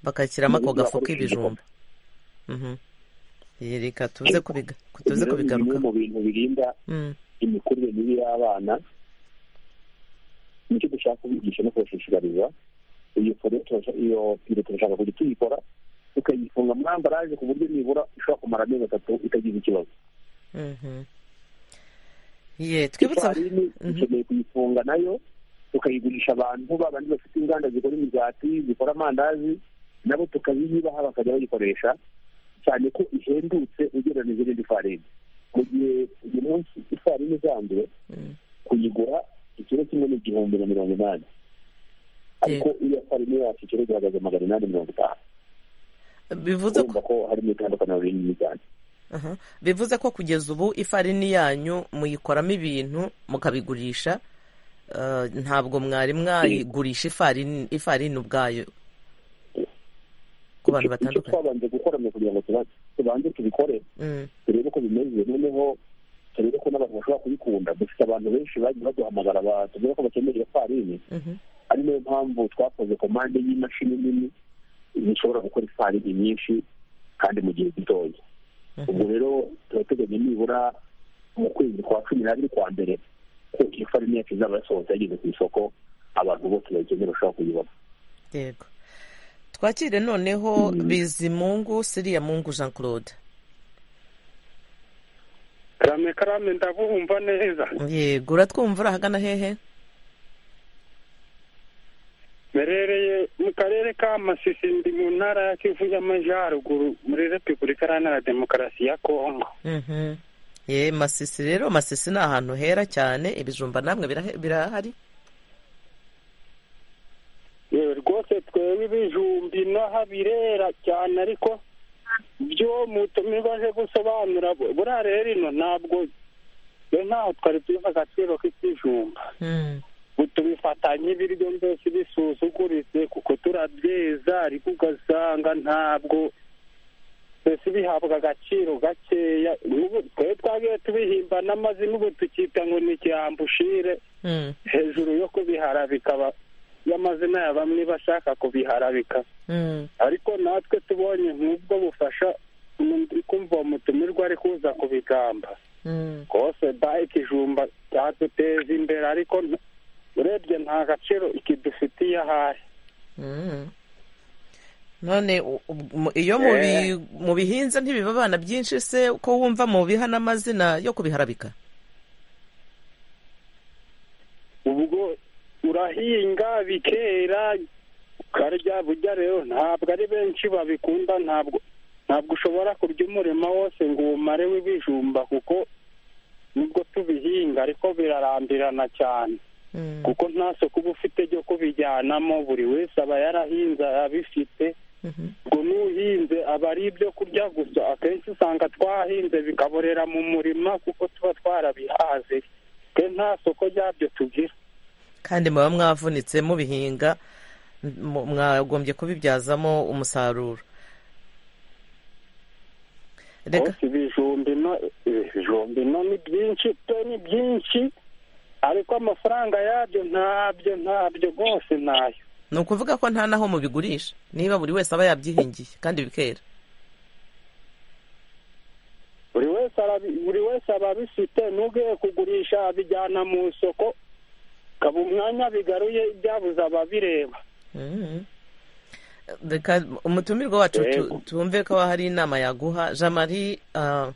bakashyiramo ako gafu k'ibijumba Mhm. Ye, reka tuze kubiga tuze Ibyo ni bimwe kubigaruka mu bintu birinda imikurire mibi y'abana nicyo dushaka kubigisha no kubashishikariza iyo pire turasha- iyo pire turashaka kujya tuyikora tukayifunga muri ambaraje ku buryo nibura ishobora kumara amezi atatu itagize ikibazo ye twibutse ifarini Mhm. dukeneye kuyifunga nayo tukayigurisha abantu babandi bafite inganda zikora imigati zikora amandazi nabo tukayibaha bakajya bayikoresha cyane ko ihendutse ugereranyije n'indi farini mu gihe uyu munsi ifarini isanzwe kuyigura ikiro kimwe ni igihumbi na mirongo inani ariko iyo farini yacu ikiro gihagaze magana inani mirongo itanu bivuze ko urumva ko harimo itandukaniro rinini cyane Aha. bivuze ko kugeza ubu ifarini yanyu muyikoramo ibintu mukabigurisha eh, ntabwo mwari mwayigurisha ifarini ifarini ubwayo ku bantu Icyo- icyo batandukanye twabanje gukora ni ukugira ngo tuba- tubanze tubikore Mm, turebe ko bimeze noneho turebe ko n'abantu bashobora kubikunda dufite abantu benshi bagiye baduhamagara batubwira ko bakeneye iyo farini mhm. ari nayo mpamvu twakoze komande y'imashini nini zishobora gukora ifarini nyinshi kandi mu gihe gitoya ubwo rero turateganya nibura mu kwezi kwa cumi n'abiri kwa mbere ko iyo farini yacu izaba yasohotse yageze ku isoko abantu bose bayikeneye bashobora kuyibona yego twakire noneho bizimungu siriya mungu jean claude karame karame ndaguhumva neza yego uratwumva uri ahagana hehe merereye mu karere ka masisi ndi mu ntara ya kivu y'amajyaruguru muri repubulika iharanira demokarasi ya kongo Mhm. ye masisi rero masisi ni ahantu hera cyane ibijumba namwe birahe- birahari yewe rwose twebwe ibijumbi n'aho birera cyane ariko byo mutume baje gusobanura bu- buriya rero ino ntabwo yo ntaho twari tubiha agaciro k'ikijumba Mm. tubifata nk'ibiryo byose bisuzuguritse kuko turabyeza ariko ugasanga ntabwo twese bihabwa agaciro gakeya N'ubu twari twagiye tubihimbana n'amazi n'ubu tukita ngo ni ikihambushire Mm. hejuru yo kubihara bikaba y'amazina ya bamwe bashaka kubiharabika Mm. ariko natwe tubonye nk'ubwo bufasha ndi kumva uwo mutumirwa ari kuza kubigamba Mm. rwose da ikijumba cyaduteza imbere ariko nta- urebye nta gaciro ikidufitiye ahari Mm. none u- u- mu- iyo mubi- mubihinze ntibibabana byinshi se ko wumva mubiha n'amazina yo kubiharabika ubwo urahinga bikera ukarya burya rero ntabwo ari benshi babikunda ntabwo ntabwo ushobora kurya umurima wose ngo uwumare w'ibijumba kuko nubwo tubihinga ariko birarambirana cyane Mm. kuko nta soko uba ufite ryo kubijyanamo buri wese aba yarahinze abifite Mhm. ubwo n'uhinze aba ari ibyo kurya gusa akenshi usanga twahinze bikaborera mu murima kuko tuba twarabihaze twe nta soko ryabyo tugira kandi muba mwavunitse mubihinga mu- mwagombye kubibyazamo umusaruro reka Hose ibijumbi no ibijumbi no ni byinshi pe ni byinshi ariko amafaranga yabyo ntabyo ntabyo rwose ntayo ni ukuvuga ko nta n'aho mubigurisha niba buri wese aba yabyihingiye kandi bikera buri wese arabi- buri wese aba abifite n'ugiye kugurisha abijyana mu isoko ukaba umwanya bigaruye ibyabuze ababireba Mhm. reka umutumirwa wacu tu- Yego. tumve ko hari inama yaguha jean marie ah,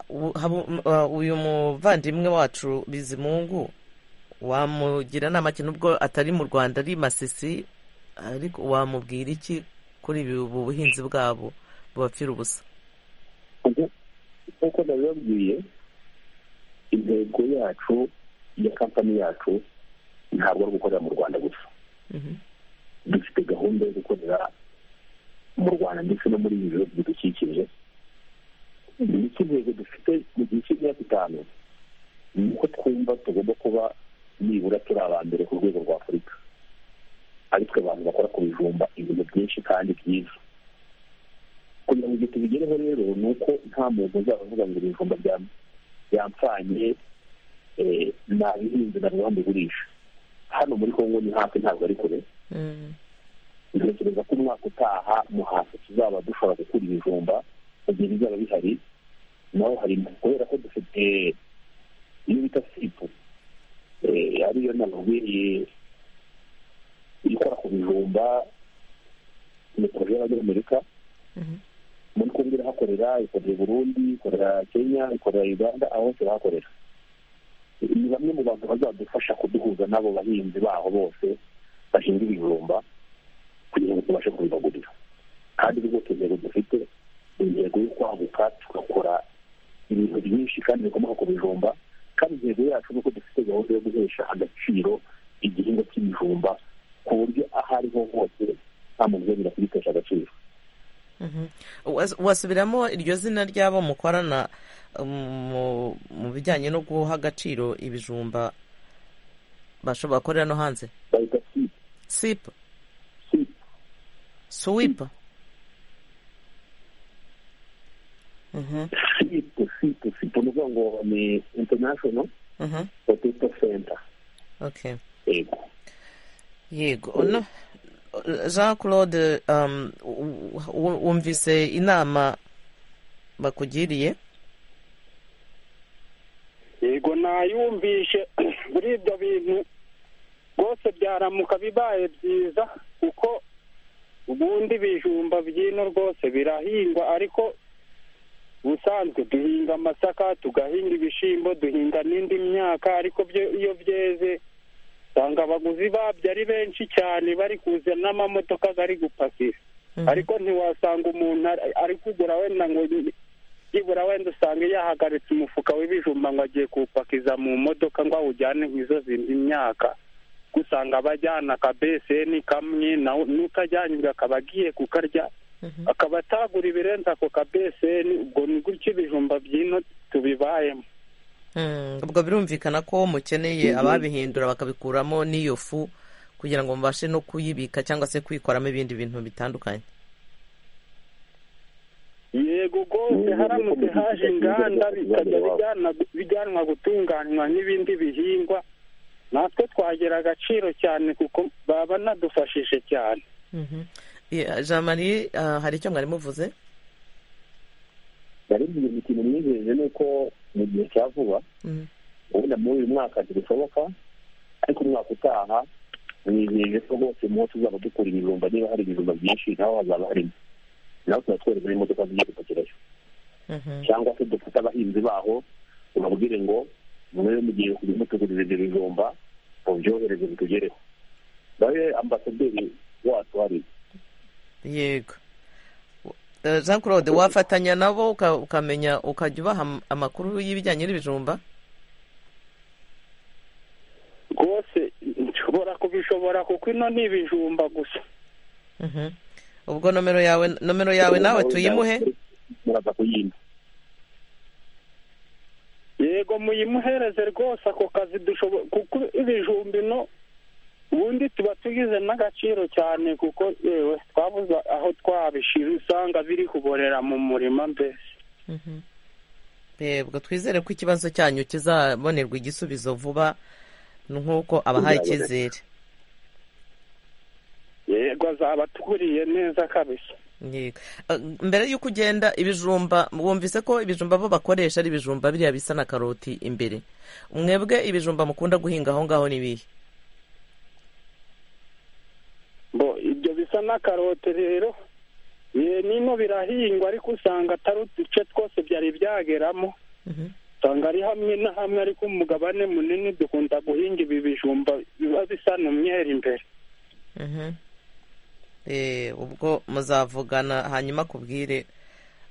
u- habu- ah, uyu muvandimwe wacu bizimungu wamugira inama ki nubwo atari mu rwanda ari masisi ariko wamubwira iki kuri ibi- ubu buhinzi bwabo bubapfira ubusa Ubu, nk'uko nabibabwiye intego yacu ya kampani yacu ntabwo ari ugukorera mu rwanda gusa Mhm. dufite gahunda yo gukorera mu rwanda ndetse no muri ibi bihugu bidukikije iki ntego dufite mu gihe cy'imyaka itanu ni uko twumva tugomba kuba nibura turi aba mbere ku rwego rwa afurika aritwe abantu bakora ku bijumba ibintu byinshi kandi byiza kugira ngo ibyo tubigereho rero ni uko nta muntu uzaba avuga ngo ibijumba bya- byampfanye eh, nabihinze na rwanda bigurisha hano muri kongo ni hafi ntabwo ari kure Mhm. ntekereza ko umwaka utaha mu hasi tuzaba dushobora gukura ibijumba mu gihe bizaba bihari naho hari kubera ko dufite iyo bita sipu eh, ariyo namabwiriye ikora ku bijumba ni poroje y'abanyamerika Mhm. muri kumwe irahakorera ikorera i burundi ikorera kenya ikorera uganda aho hose irahakorera ni bamwe mu bantu bazadufasha kuduhuza n'abo bahinzi baho bose bahinga ibijumba kugira ngo tubashe kubibagurira kandi rwose intego dufite ni intego yo kwaguka tugakora ibintu byinshi kandi bikomoka ku bijumba kandi intego yacu ni uko dufite gahunda yo guhesha agaciro igihingwa cy'ibijumba ku buryo aho ariho hose nta muntu uzongera kugitesha agaciro wasubiramo iryo zina ry'abo mukorana mu bijyanye no guha agaciro ibijumba bashobora gukorera no hanze bahita sipa sipa sipa suwipa sipa sipa sipa ni ukuvuga ngo ni international potato center okay yego yego no jean claude um, wu- wumvise inama bakugiriye yego nayumvishe muri ibyo bintu rwose byaramuka bibaye byiza kuko ubundi ibijumba by'ino rwose birahingwa ariko ubusanzwe duhinga amasaka tugahinga ibishyimbo duhinga n'indi myaka ariko byo iyo byeze usanga abaguzi babyo ari benshi cyane bari kuza n'amamodoka ari gupakira Mhm. ariko ntiwasanga umuntu ari- ari kugura wenda ngo byibura wenda usanga yahagaritse umufuka w'ibijumba ngo agiye kuwupakiza mu modoka ngo awujyane mu izo zindi myaka usanga abajyana akabeseni kamwe nawe n'utajyanye ubwo akaba agiye kukarya Mhm. akaba atagura ibirenze ako kabeseni ubwo ni gutyo ibijumba by'ino tubibayemo Mm, ubwo birumvikana ko mukeneye ababihindura bakabikuramo n'iyo fu kugira ngo mubashe no kuyibika cyangwa se kuyikoramo ibindi bintu bitandukanye yego rwose haramutse haje inganda bikajya bijyana bijyanwa gutunganywa n'ibindi bihingwa natwe twagira agaciro cyane kuko baba banadufashije cyane Mhm. Yeah, jean marie ah, hari icyo mwari muvuze nari mbwiye mu kintu mwijeje ni uko mu gihe cya vuba Mhm. ubundi muri uyu mwaka ntibishoboka ariko umwaka utaha mwijeje ko rwose mu wo tuzaba dukura ibijumba niba hari ibijumba byinshi naho hazaba harimo nawe tuba twereka n'imodoka zigiye gupakirayo Mhm. cyangwa se dufate abahinzi baho ubabwire ngo mwe mugiye kujya mutugurira ibyo bijumba mubyohereze bitugereho nawe ambasaderi wacu hari yego Eh, jean claude wafatanya nabo uka- ukamenya ukajya ubaha am- amakuru y'ibijyanye n'ibijumba rwose nshobora kubishobora kuko ino ni ibijumba gusa Mhm. ubwo nomero yawe nomero yawe nawe tuyimuhe muraza kuyimba yego muyimuhereze rwose ako kazi dushobora kuko ibijumba ino ubundi tuba tugize n'agaciro cyane kuko yewe twabuze aho twabishira usanga biri kuborera mu murima mbese Mhm. yego twizere ko ikibazo cyanyu kizabonerwa igisubizo vuba nk'uko abahaye Kizaboneka. icyizere yego azaba atuguriye neza kabisa Yego. Eh, mbere y'uko ugenda ibijumba wumvise ko ibijumba bo bakoresha ari ibijumba biriya bisa na karoti imbere mwebwe ibijumba mukunda guhinga aho ngaho ni ibihe bo ibyo bisa na karote rero ye nino birahingwa ariko usanga atari uduce twose byari byageramo Mhm. usanga ari hamwe na hamwe ariko umugabane munini dukunda guhinga ibi bijumba biba bisa n'umweru imbere Mhm. Eh, ubwo muzavugana hanyuma kubwire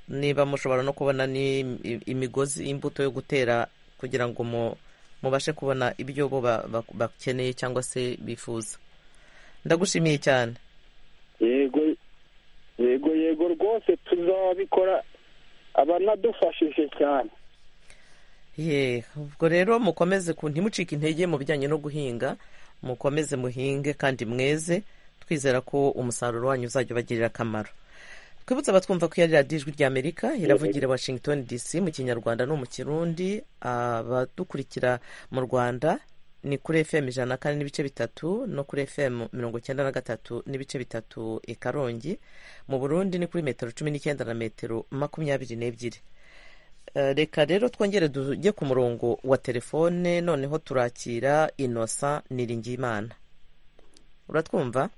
niba mushobora no kubona ni imigozi imbuto yo gutera kugira ngo mu- mubashe kubona ibyo bo ba- ba- bakeneye cyangwa se bifuza ndagushimiye cyane yego yego yego rwose tuzabikora abanadufashije cyane ye ubwo rero mukomeze ku ntimucike intege mu bijyanye no guhinga mukomeze muhinge kandi mweze twizera ko umusaruro wanyu uzajya ubagirira akamaro twibutse abatwumva ko iyo ari radiyo ijwi ry'amerika iravugira i washington dc mu kinyarwanda no mu kirundi abadukurikira mu rwanda ni kuri fm ijana na kane n'ibice bitatu no kuri fm mirongo icyenda na gatatu n'ibice bitatu i karongi mu burundi ni kuri metero cumi n'icyenda na metero makumyabiri n'ebyiri Eh, reka rero twongere tujye ku murongo wa telefone noneho turakira inosa niringiyimana uratwumva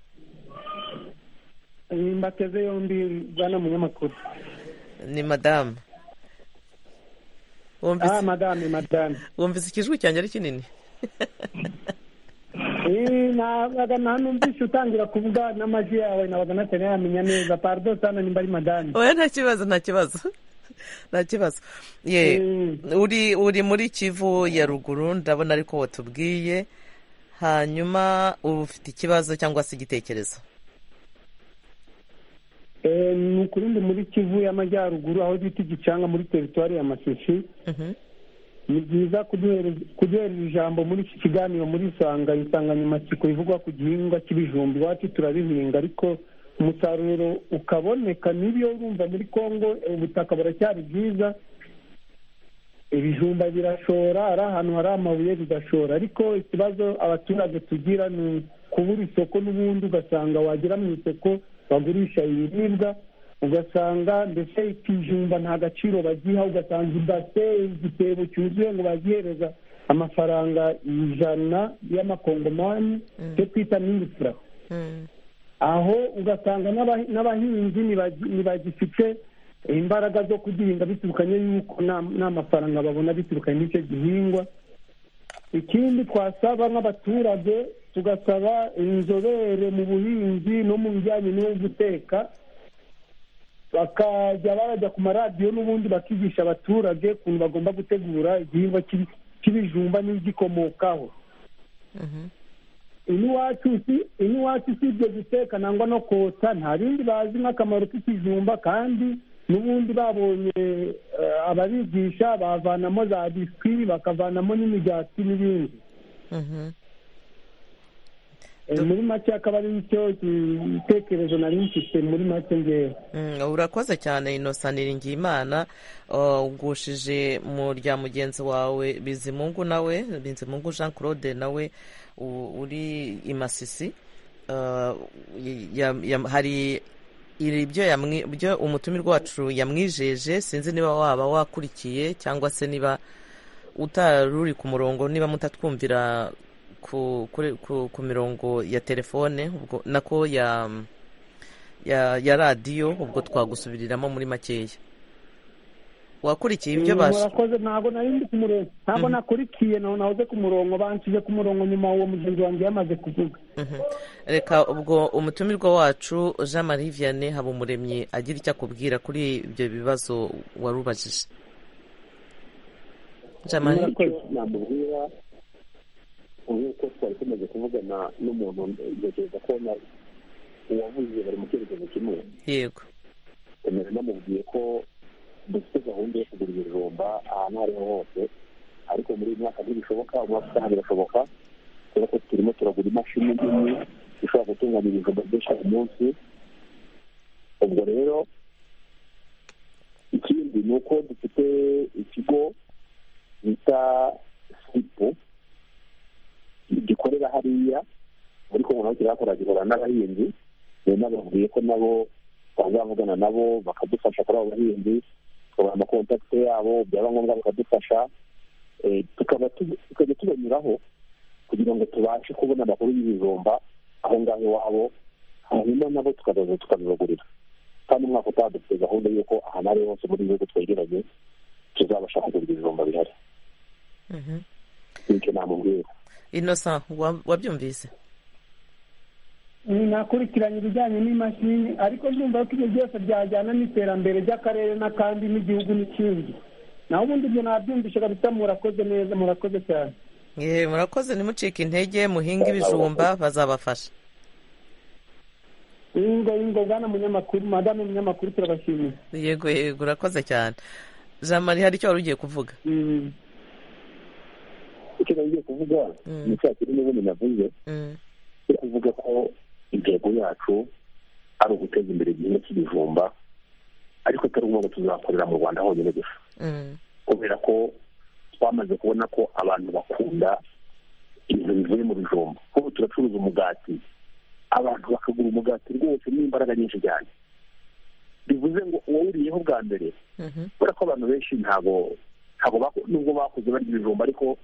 mbateze yombi bwana munyamakuru ni madamu ah madame madame wumvise ikijwi cyanjye ari kinini Eh, nabaga nanumvise utangira kuvuga n'amajwi yawe nabaga natari yamenya neza pardo sana nimba ari madame oya nta kibazo nta kibazo nta kibazo ye uri uri muri kivu ya ruguru ndabona ariko watubwiye hanyuma uba ufite ikibazo cyangwa se igitekerezo Eh, ni ukuri ndi muri kivu y'amajyaruguru aho bita igicanga muri teritwari ya masisi Mhm. ni byiza kuduhereza kuduhereza ijambo muri iki kiganiro muri isanga insanganyamatsiko ivugwa ku gihingwa cy'ibijumba iwacu turabihinga ariko umusaruro ukaboneka nibyo urumva muri kongo ubutaka buracyari bwiza ibijumba birashora ari ahantu hari amabuye bigashora ariko ikibazo abaturage tugira ni kubura isoko n'ubundi ugasanga wagera mu isoko bagurisha ibiribwa ugasanga mbese ikijumba nta gaciro bagiha ugasanga ibase igitebo cyuzuye ngo bazihereza amafaranga ijana y'amakongomani cyo twita n'ingufura Mm. aho ugasanga n'aba- n'abahinzi ntibagi- ntibagifite imbaraga zo kugihinga biturukanye yuko nta- nta mafaranga babona biturukanye n'icyo gihingwa ikindi twasaba nk'abaturage tugasaba inzobere mu buhinzi no mu bijyanye no guteka bakajya barajya ku maradiyo n'ubundi bakigisha abaturage ukuntu bagomba gutegura igihingwa cy'ibi- cy'ibijumba n'ibigikomokaho Mhm. iniwacu si iniwacu si ibyo guteka nangwa no kotsa nta bindi bazi nk'akamaro k'ikijumba kandi n'ubundi babonye eh, ababigisha bavanamo za biswi bakavanamo n'imigati n'ibindi Mhm. Eh, muri make akaba ari cyo gitekerezo nari mfite muri make ngewe Mm, urakoze cyane innocent niringiyimana Uh, ugushije mu rya mugenzi wawe bizimungu nawe bizimungu jean claude nawe u- uri i masisi Uh, y- ya- ya- hari iri ibyo yamwi- ibyo umutumirwa wacu yamwijeje sinzi niba waba wakurikiye cyangwa se niba utaruri ku murongo niba mutatwumvira ku, kuri- ku, ku mirongo ya telefone ubwo nako ya ya ya radiyo ubwo twagusubiriramo muri makeya wakurikiye ibyo Mm, bas murakoze ntabwo nari ndi ku murongo ntabwo nakurikiye naho nahoze ku murongo banshyize ku murongo nyuma uwo mugenzi wanjye yamaze kuvuga Mhm. reka ubwo umutumirwa wacu jean marie vianney habumuremyi agira icyo akubwira kuri ibyo bibazo wari ubajije jean marie icyo namubwira nk'uko twari tumaze kuvugana n'umuntu ntekereza ko na- uwavuze bari mu cyerekezo kimwe yego remezo namubwiye ko dufite gahunda yo kugura ibijumba ahantu aho ariho hose ariko muri iyi myaka ntibishoboka umwaka utaha birashoboka kubera ko turimo turagura imashini nini ishobora gutunganya ibijumba byinshi ku munsi ubwo rero ikindi ni uko dufite ikigo bita sipu gikorera hariya muri kongo naho kirakora gihura n'abahinzi rero nababwiye ko nabo bazavugana nabo bakadufasha kuri abo bahinzi tukabaha amakontakite yabo byaba ngombwa bakadufasha Eh, tukaba tu- tukajya tubanyuraho kugira ngo tubashe kubona amakuru y'ibijumba aho ngaho iwabo hanyuma nabo tukazaza tukabibagurira kandi umwaka utaha dufite gahunda y'uko ahantu ari hose muri ibihugu twegeranye tuzabasha kugura ibijumba bihari Mhm. nicyo namubwira innocent wa- wabyumvise nakurikiranye ibijyanye n'imashini ariko ndumva ko ibyo byose byajyana n'iterambere ry'akarere n'akandi n'igihugu n'ikindi naho ubundi ibyo nabyumvishe kabisa murakoze neza murakoze cyane ye murakoze nimucike intege muhinga ibijumba bazabafasha ingo ingo bwana munyamakuru madamu munyamakuru turabashimiye yego yego urakoze cyane jean marie hari icyo wari ugiye kuvuga Mm. icyo nagiye kuvuga Mm. ni cya kintu n'ubundi navuze Mm. yo kuvuga ko intego yacu ari uguteza imbere igihingwa cy'ibijumba ariko atari ngombwa ko tuzakorera mu rwanda honyine gusa Mm. kubera ko twamaze kubona ko abantu bakunda ibintu bivuye mu bijumba kuko turacuruza umugati abantu bakagura umugati rwose n'imbaraga nyinshi cyane bivuze ngo uwawuriyeho bwa mbere Mhm. kubera ko abantu benshi ntabwo ntabwo bako- nubwo bakuze barya ibijumba ariko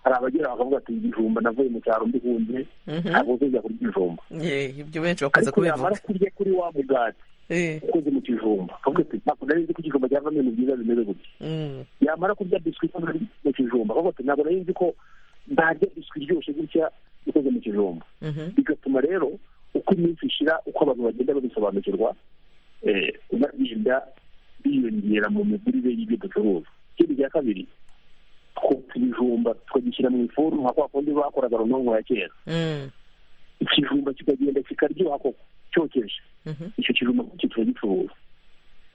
hari abagera bakavuga ati ibijumba navuye mu cyaro mbihunze Mhm. ntabwo uzajya kurya ibijumba ye ibyo benshi bakunze ariko yamara kubivuga kurya kuri wa mugati Eh, ukoze mu kijumba kavuga ati ntabwo nari nzi ko ikijumba cyavamo ibintu byiza bimeze gutya mm, yamara kurya biswi ikoze mu kijumba kavuga ati ntabwo nari nzi ko ntarya biswi iryoshye gutya ikoze mu kijumba mhm, bigatuma rero uko iminsi ishira uko abantu bagenda babisobanukirwa eh, bagenda biyongera mu migurire y'ibyo ducuruza ikindi cya kabiri twotsa ibijumba tukagishyira mu ifuru nka kwa kundi bakoraga runonko ya kera mm, ikijumba kikagenda kikaryoha koko cyokeje mhm, icyo kijumba kikitura gicuruza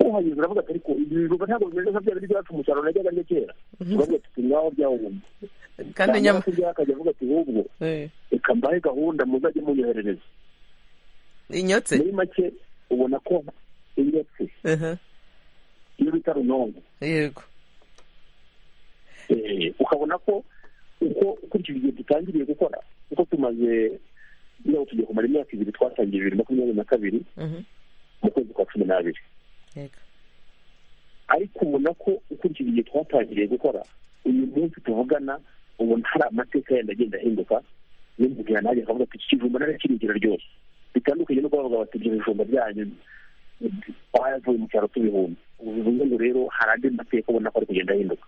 uhanyuze uravuga ati ariko ibi bijumba ntabwo bimeze nka bya bindi byacu umusaruro najyaga arya kera Mhm. uravuga ati ngaho byawumva kandi nyama akajya avuga ati ahubwo eh, reka mbahe gahunda muzajye munyoherereza inyotse muri make ubona ko indetse aha, iyo bita runonko yego Eh, ukabona ko uko ukurikije igihe dutangiriye gukora uko tumaze niba tugiye kumara imyaka ibiri twatangiye bibiri makumyabiri na kabiri mhm, mu kwezi kwa cumi n'abiri yego ariko ubona ko ukurikije igihe twatangiriye gukora uyu munsi tuvugana ubona hari amateka yenda agenda ahinduka n'umubwira nanjye akavuga ati iki kijumba narakirigira ryose bitandukanye no kubavuga bati ibyo bijumba byanyu twavuye mu cyaro tubihumbi ubu bivuze ngo rero hari andi mateka ubona ko ari kugenda ahinduka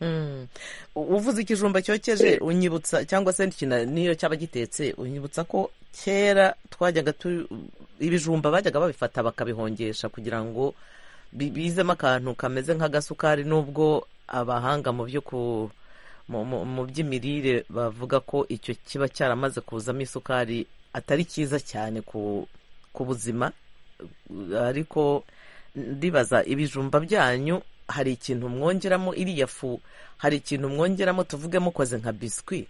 Mm. U- uvuze ikijumba cyokeje unyibutsa cyangwa se kina- niyo cyaba gitetse unyibutsa ko kera twajyaga tu ibijumba bajyaga babifata bakabihongesha kugira ngo bi- bizemo akantu kameze nk'agasukari nubwo abahanga mu byo ku mu- mu mu by'imirire bavuga ko icyo kiba cyaramaze kuzamo isukari atari cyiza cyane ku ku buzima ariko ndibaza ibijumba byanyu hari ikintu mwongeramo iriya fu hari ikintu mwongeramo tuvuge mukoze nka biswi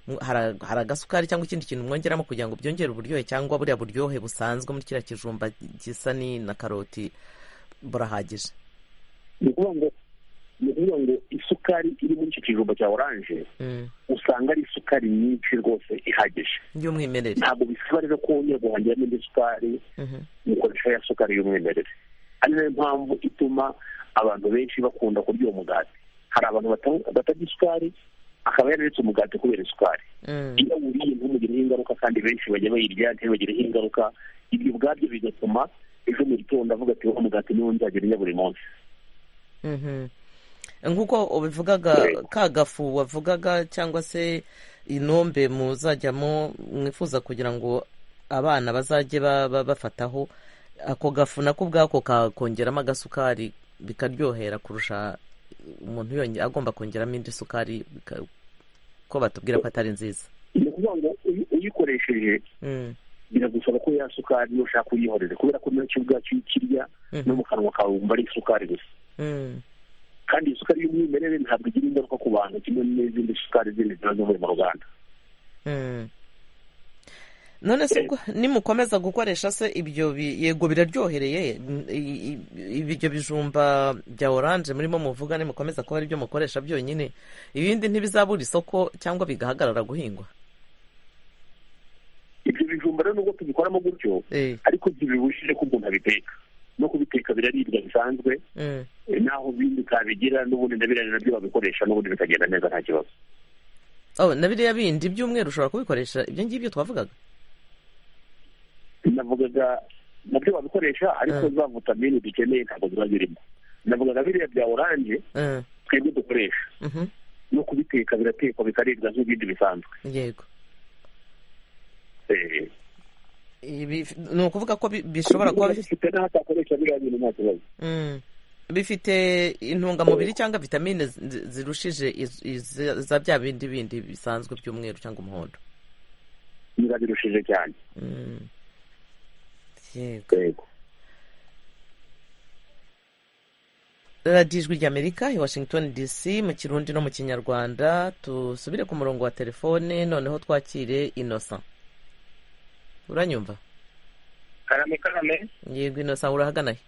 Mu- hari hari agasukari cyangwa ikindi kintu mwongeramo kugira ngo byongere uburyohe cyangwa buriya buryohe busanzwe muri kiriya kijumba gisa ni na karoti burahagije ni ukuvuga ngo ni ukuvuga ngo isukari iri muri icyo kijumba cya oranje Mm. usanga ari isukari nyinshi rwose ihagije y'umwimerere ntabwo bisaba rero ko wongera guhongera indi sukari Mhm. mukoresha ya sukari y'umwimerere ari nayo mpamvu ituma abantu benshi bakunda kurya uwo mugati hari abantu bata- batarya isukari akaba yararetse umugati kubera isukari Mm. iyo awuriye ntumugireho ingaruka kandi benshi bajya bayirya ntibagireho ingaruka ibyo ubwabyo bigatuma ejo mu gitondo avuga ati wa mugati niwo nzagira urya buri munsi Mhm. nk'uko ubivugaga ka gafu wavugaga cyangwa se inombe muzajyamo mwifuza kugira ngo abana bazajye ba- ba- bafataho ako gafu nako ubwako kakongeramo agasukari bikaryohera kurusha umuntu yonge agomba kongeramo indi sukari bika- ko batubwira ko atari nziza ni ukuvuga ngo uyi- uyikoresheje Mm, biragusaba ko ya sukari iyo ushaka uyihorere kubera ko nacyo ubwacyo iyo ukirya no mhm, mu kanwa kawe wumva ari isukari gusa mm, kandi iyi sukari y'umwimerere ntabwo igira ingaruka ku bantu kimwe n'izindi sukari zindi ziba zivuye mu ruganda mm. none se ubwo nimukomeza gukoresha se ibyo bi- yego biraryohereye mm, i- i- ibyo bijumba bya oranje murimo muvuga nimukomeza kuba aribyo mukoresha byonyine ibindi ntibizabura isoko cyangwa bigahagarara guhingwa ibyo bijumba rero nubwo tubikoramo gutyo Eh, ariko ntibibujije ko umuntu abiteka no kubiteka biraribwa bisanzwe mm. eh, naho bindi kabigira n'ubundi ndabirane nabyo babikoresha n'ubundi bikagenda neza nta kibazo oh, na biriya bindi by'umweru ushobora kubikoresha ibyo ngibyo twavugaga navugaga nabyo babikoresha ariko Mm. za vitamine dukeneye ntabwo ziba zirimo navugaga biriya bya oranje Eh, twebwe dukoresha mhm, no kubiteka biratekwa bikaribwa nk'ibindi bisanzwe yego Eh, Ibi- ni ukuvuga ko bi- bishobora kuba niba bifite bifite n'aho atakoresha biriya bintu nta kibazo Mm. bifite intungamubiri cyangwa vitamine zi- zirushije iz- iz- za bya bindi bindi bisanzwe by'umweru cyangwa umuhondo birabirushije cyane Mm. yego yego radiyo ijwi ry'amerika i washington dc mu kirundi no mu kinyarwanda dusubire ku murongo wa telefone noneho twakire inosa uranyumva karame karame yego inosa urahagana he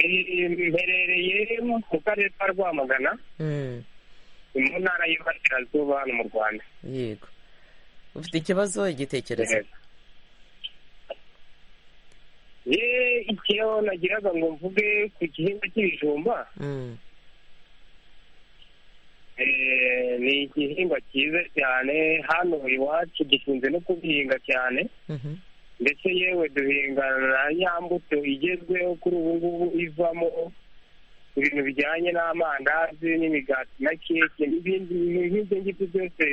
Eh, mberereye mu karere ka rwamagana Mm. ni mu ntara y'iburasirazuba hano mu rwanda yego ufite ikibazo igitekerezo ye icyo nagiraga ngo mvuge ku gihingwa cy'ibijumba Mm. eh, ni igihingwa cyiza cyane hano iwacu dukunze no kubihinga cyane Mhm. ndetse yewe duhingana ya mbuto igezweho kuri ubu ngubu ivamo ibintu bijyanye n'amandazi n'imigati na keke n'ibindi nk'ibyo ngibyo byose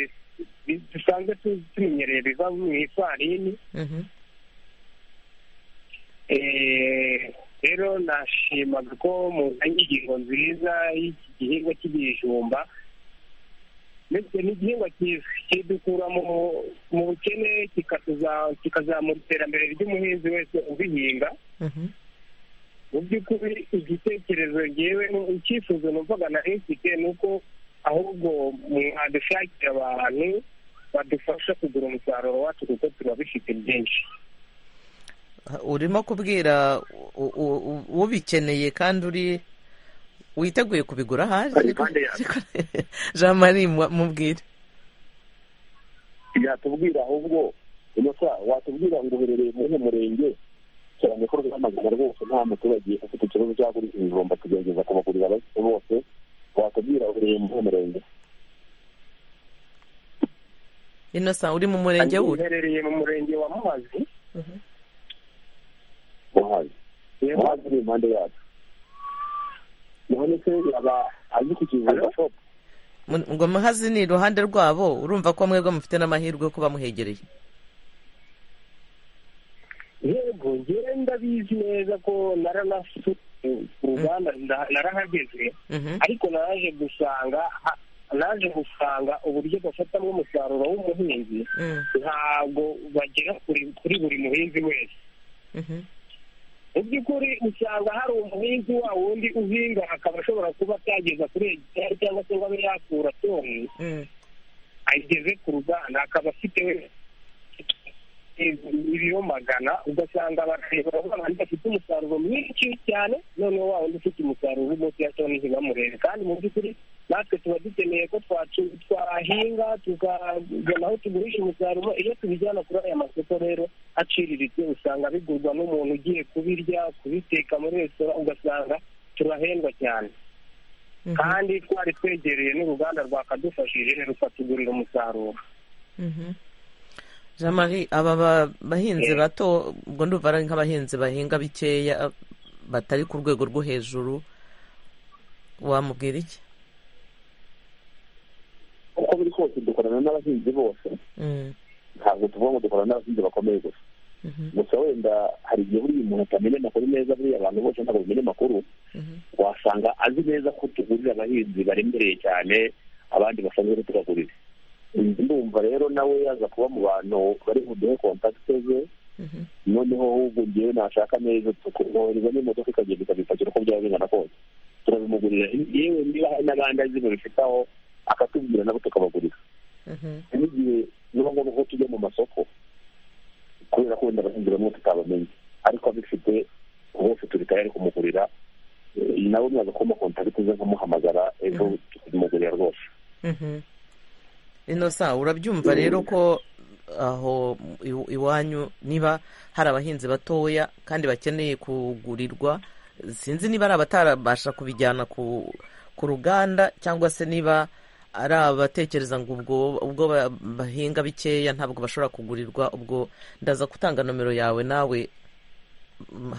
dusanzwe tumenyereye biva mu ifarini rero nashimaga ko muzanye ingingo nziza y'iki gihingwa cy'ibijumba ndetse n'igihingwa cyiza kidukura mu bukene kikazamura iterambere ry'umuhinzi wese ubihinga mu by'ukuri igitekerezo ngewe icyifuzo numvaga nari mfite ni uko ahubwo mwadushakira abantu badufasha kugura umusaruro wacu kuko turabifite byinshi urimo kubwira ubikeneye kandi uri witeguye kubigura ahari jean marie mubwire yatubwira ahubwo inosa watubwira ngo uherereye muri uyu murenge cyane ko rwamagana rwose nta muturage ufite ikibazo cyo kugura ibijumba tugerageza kubagurira abakiriya bose watubwira uherereye muri uyu murenge inosa uri mu murenge w'uri uherereye mu murenge wa muhazi muhazi muhazi uri impande yacu muhanitse yaba azi ku kivuga shopu ngo muhazi ni iruhande rwabo urumva ko mwebwe mufite n'amahirwe yo kuba muhegereye yego ngewe ndabizi neza ko naranasuye ku ruganda narahageze ariko naraje gusanga naje gusanga uburyo bafatamo umusaruro w'umuhinzi ntabwo bagera kuri buri muhinzi wese mu by'ukuri usanga hari umuhinzi wa wundi uhinga akaba ashobora kuba atageza kuri hegitari cyangwa se ngo abe yakura toni ayigeze ku ruganda akaba afite ibiro magana ugasanga barareba babandi bafite umusaruro mwinshi cyane noneho wa wundi ufite umusaruro munsi ya toni ntibamurebe kandi mu by'ukuri natwe tuba dukeneye ko twahinga tukagana aho tugurisha umusaruro iyo tubijyana kuri aya masoko rero aciriritse usanga bigurwa n'umuntu ugiye kubirya kubiteka muri resitora ugasanga turahendwa cyane kandi twari twegereye n'uruganda rwakadufashije rukatugurira umusaruro jean marie aba bahinzi bato ubwo ndumva ari nk'abahinzi bahinga bikeya batari ku rwego rwo hejuru wamubwira iki uko biri kose dukorana n'abahinzi bose ntabwo tuvuga ngo dukorana n'abahinzi bakomeye gusa gusa wenda hari igihe buriya umuntu atamenya amakuru neza buriya abantu bose ntabwo bamenya amakuru wasanga azi neza ko tugurira abahinzi baremereye cyane abandi basanzwe tubagurira ndumva rero nawe yaza kuba mu bantu bari buduhe kontakite ze noneho ahubwo ngewe nashaka neza tukumwohereza n'imodoka ikagenda ikabipakira uko byaba bingana kose turabimugurira yewe niba hari n'abandi azi babifitaho akatubwira nabo tukabagurira n'igihe biba ngombwa ko tujya mu masoko kubera ko wenda abahinzi bamwe tutabamenya ariko abifite bose turi tayari kumugurira nawe mwaza kuma kontakiti ze nkumuhamagara ejo tukamugurira rwose ino sa urabyumva rero ko aho iwanyu niba hari abahinzi batoya kandi bakeneye kugurirwa sinzi niba ari abatarabasha kubijyana ku ku ruganda cyangwa se niba ari abatekereza ngo ubwo ubwo bahinga bikeya ntabwo bashobora kugurirwa ubwo ndaza gutanga nomero yawe nawe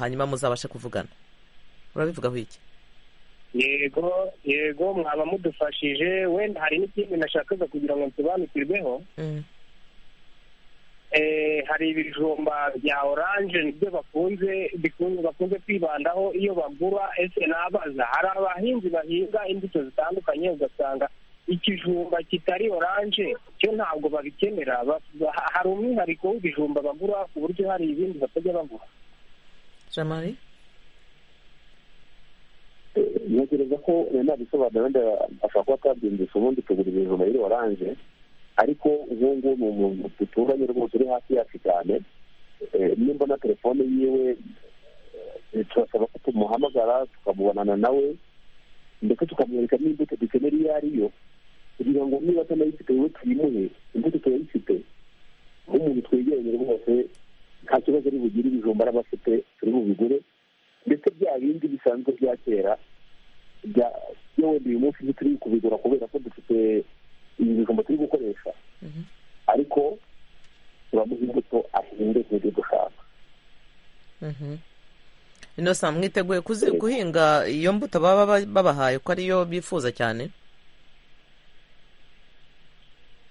hanyuma muzabashe kuvugana urabivugaho iki yego yego mwaba mudufashije wenda hari n'ikindi nashakaga kugira ngo nsobanukirweho hari ibijumba bya oranje nibyo bakunze bakunze kwibandaho iyo bagura ese nabaza hari abahinzi bahinga imbuto zitandukanye ugasanga ikijumba kitari oranje cyo ntabwo babikenera hari umwihariko w'ibijumba bagura ku buryo hari ibindi batajya bagura jamari ntekereza ko nabisobanura wenda ashobora kuba atabyumvise ubundi tugura ibijumba biri oranje ariko ubu ngubu ni umuntu duturanye rwose uri hafi yacu cyane nimba na telefone yiwe turasaba ko tumuhamagara tukamubonana nawe ndetse tukamwereka n'imbuto dukenera iyo ari yo kugira ngo niba atanayifite wowe tuyimuhe imbuto turayifite nk'umuntu twegeranye rwose nta kibazo ari bugire ibijumba araba afite turi bubigure ndetse bya bindi bisanzwe bya kera byo wenda uyu munsi turi kubigura kubera ko dufite ibi bijumba turi gukoresha ariko tubamo imbuto ahinga ziri gushaka inosa mwiteguye kuzi- guhinga iyo mbuto baba ba- babahaye ko ariyo bifuza cyane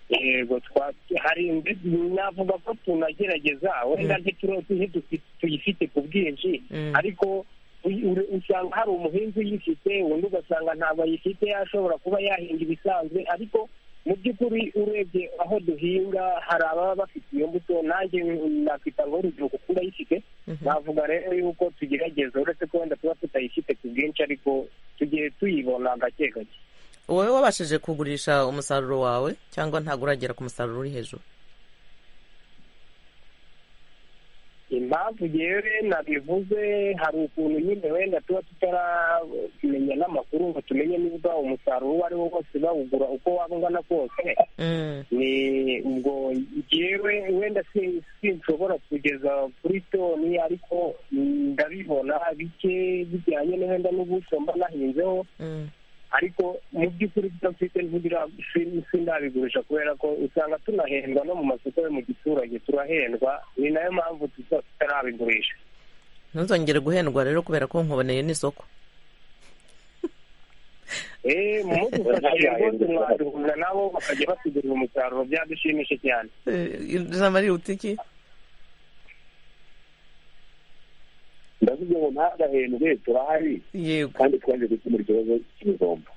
yego twa- hari indi- navuga ko tunagerageza wenda ntituro- ntidufi- tuyifite ku bwinshi Mm. ariko u- u- usanga hari umuhinzi uyifite undi ugasanga ntabwo ayifite ashobora kuba yahinga ibisanzwe ariko mu by'ukuri urebye aho duhinga hari ababa bafite iyo mbuto nanjye nakwita ngo urugero kuko ndayifite navuga rero yuko tugerageza uretse ko wenda tuba tutayifite ku bwinshi ariko tugiye tuyibona gake gake wowe wabashije kugurisha umusaruro wawe cyangwa ntabwo uragera ku musaruro uri hejuru impamvu yewe nabivuze hari ukuntu nyine wenda tuba tutaramenya n'amakuru ngo tumenye niba umusaruro uwo ari wo wose bawugura uko waba ungana kose Mm, ni ubwo yewe wenda si- sinshobora kugeza kuri toni ariko mm, ndabibona bike bijyanye na wenda n'ubuso mba nahinzeho mm, ariko mu by'ukuri ibyo mfite ntibira- si- sindabigurisha kubera ko usanga tunahendwa no mu masoko yo mu giturage turahendwa ni nayo mpamvu tuza tutarabigurisha ntuzongere guhendwa rero kubera ko nkuboneye n'isoko eee mudufashije rwose mwaduhura nabo bakajya batugurira umusaruro byadushimishe cyane Eh, ijambo riruta iki ndavuze ngo ntagahendwe turahari yego kandi twaje gukemura ikibazo cy'ibijumba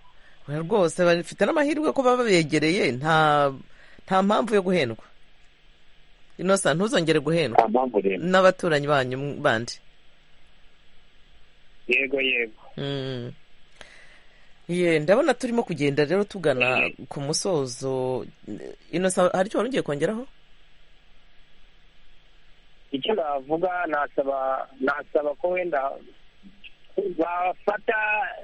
Oya rwose bafite n'amahirwe ko baba begereye nta nta mpamvu yo guhendwa inosa ntuzongere guhendwa nta mpamvu rero n'abaturanyi banyu bandi yego yego Mm. Ye, ndabona turimo kugenda rero tugana ku musozo inosa hari icyo wari ugiye kongeraho icyo navuga nasaba nasaba ko wenda bafata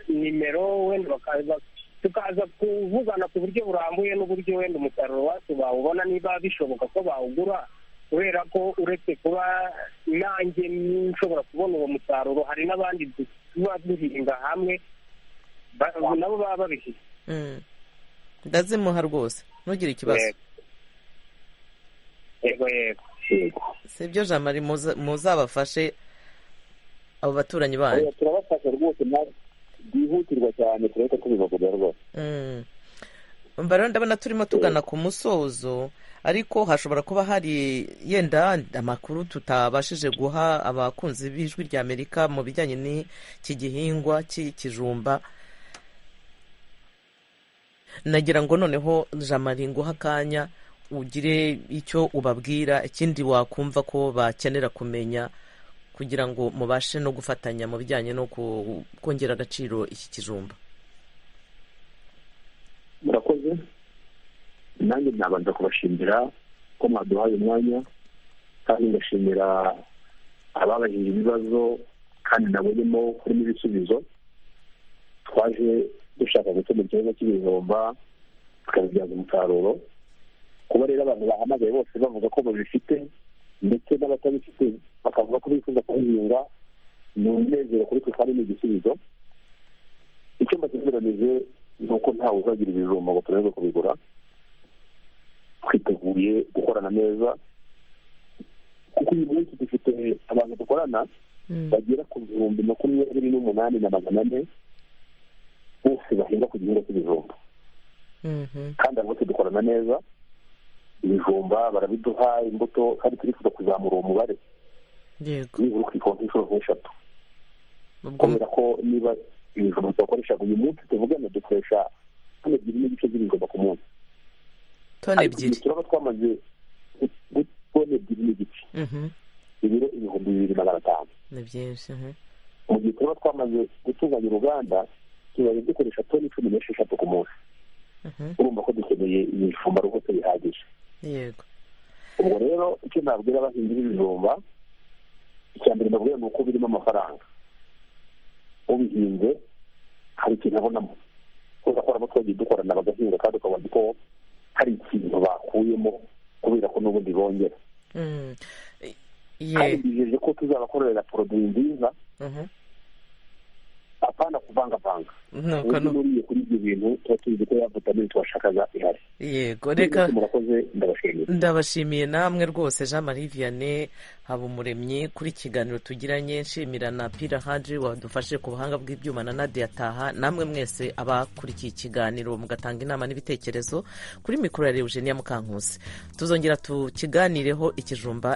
nimero wenda bakaza tukaza kuvugana ku buryo burambuye n'uburyo wenda umusaruro wacu bawubona niba bishoboka ko bawugura kubera ko uretse kuba nanjye nshobora kubona uwo musaruro hari n'abandi du- tuba duhinga hamwe ba- nabo baba babifite Mm. ndazimuha rwose ntugire ikibazo Yego. yego yego yego si ibyo jamari muza- muzabafashe abo baturanyi banyu Oya, turabafasha rwose mwa- byihutirwa cyane turabona ko bibagora rwose Mm. umva rero ndabona turimo tugana ku musozo ariko hashobora kuba hari yenda amakuru tutabashije guha abakunzi b'ijwi rya amerika mu bijyanye n'iki gihingwa cy'ikijumba nagira ngo noneho jamari nguha akanya ugire icyo ubabwira ikindi wakumva ko bakenera kumenya kugira ngo mubashe no gufatanya mu bijyanye no ku- kongera agaciro iki kijumba murakoze nanjye nabanza kubashimira ko mwaduhaye umwanya kandi ngashimira ababajije ibibazo kandi nabonyemo kurimo ibisubizo twaje dushaka gukemura ikibazo cy'ibijumba tukabibyaza umusaruro kuba rero abantu bahamagaye bose bavuga ko babifite ndetse n'abatabifite bakavuga ko bifuza kubihinga ni umunezero kuri twe kandi ni igisubizo icyumba kiziranije ni uko ntawe uzagira ibijumba ngo turebe kubigura twiteguye gukorana neza kuko uyu munsi dufite abantu dukorana bagera ku bihumbi makumyabiri n'umunani na magana ane bose bahinga ku gihingwa cy'ibijumba Mhm. kandi abo bose dukorana neza ibijumba barabiduha imbuto kandi turifuza kuzamura uwo mubare yego nibura ukikora nk'inshuro nk'eshatu ubwo kubera ko niba ibijumba tubakoresha uyu munsi tuvugana dukoresha hano ebyiri n'igice by'ibijumba ku munsi toni Ariko ebyiri igihe turaba twamaze tone ebyiri n'igice Mhm. ibiro ibihumbi bibiri magana atanu ni byinshi mhm. mu gihe turaba twamaze gutunganya uruganda tubaye dukoresha toni cumi n'esheshatu ku munsi Mhm. urumva ko dukeneye ibijumba rwose bihagije yego ubwo rero icyo nabwira abahinzi b'ibijumba icya mbere nabwira ni uko birimo amafaranga ubihinze hari ikintu abonamo kubera ko harimo twagiye dukorana bagahinga kandi ukabona ko hari ikintu bakuyemo kubera ko n'ubundi bongera Mm. I- kandi ye bijeje ko tuzabakorera poroduwi nziza Mhm. aho apana kuvangavanga nuko ubu nu- nuriye kuri ibyo bintu tuba tuzi ko ya vitamini twashakaga ihari yego reka murakoze ndabashimira ndabashimiye namwe rwose jean marie vianney habumuremyi kuri kiganiro tugiranye nshimira na pira haji wadufashe ku buhanga bw'ibyuma na nadia taha namwe mwese abakurikiye ikiganiro mugatanga inama n'ibitekerezo kuri mikoro ya eugenia mukankusi tuzongera tukiganireho ikijumba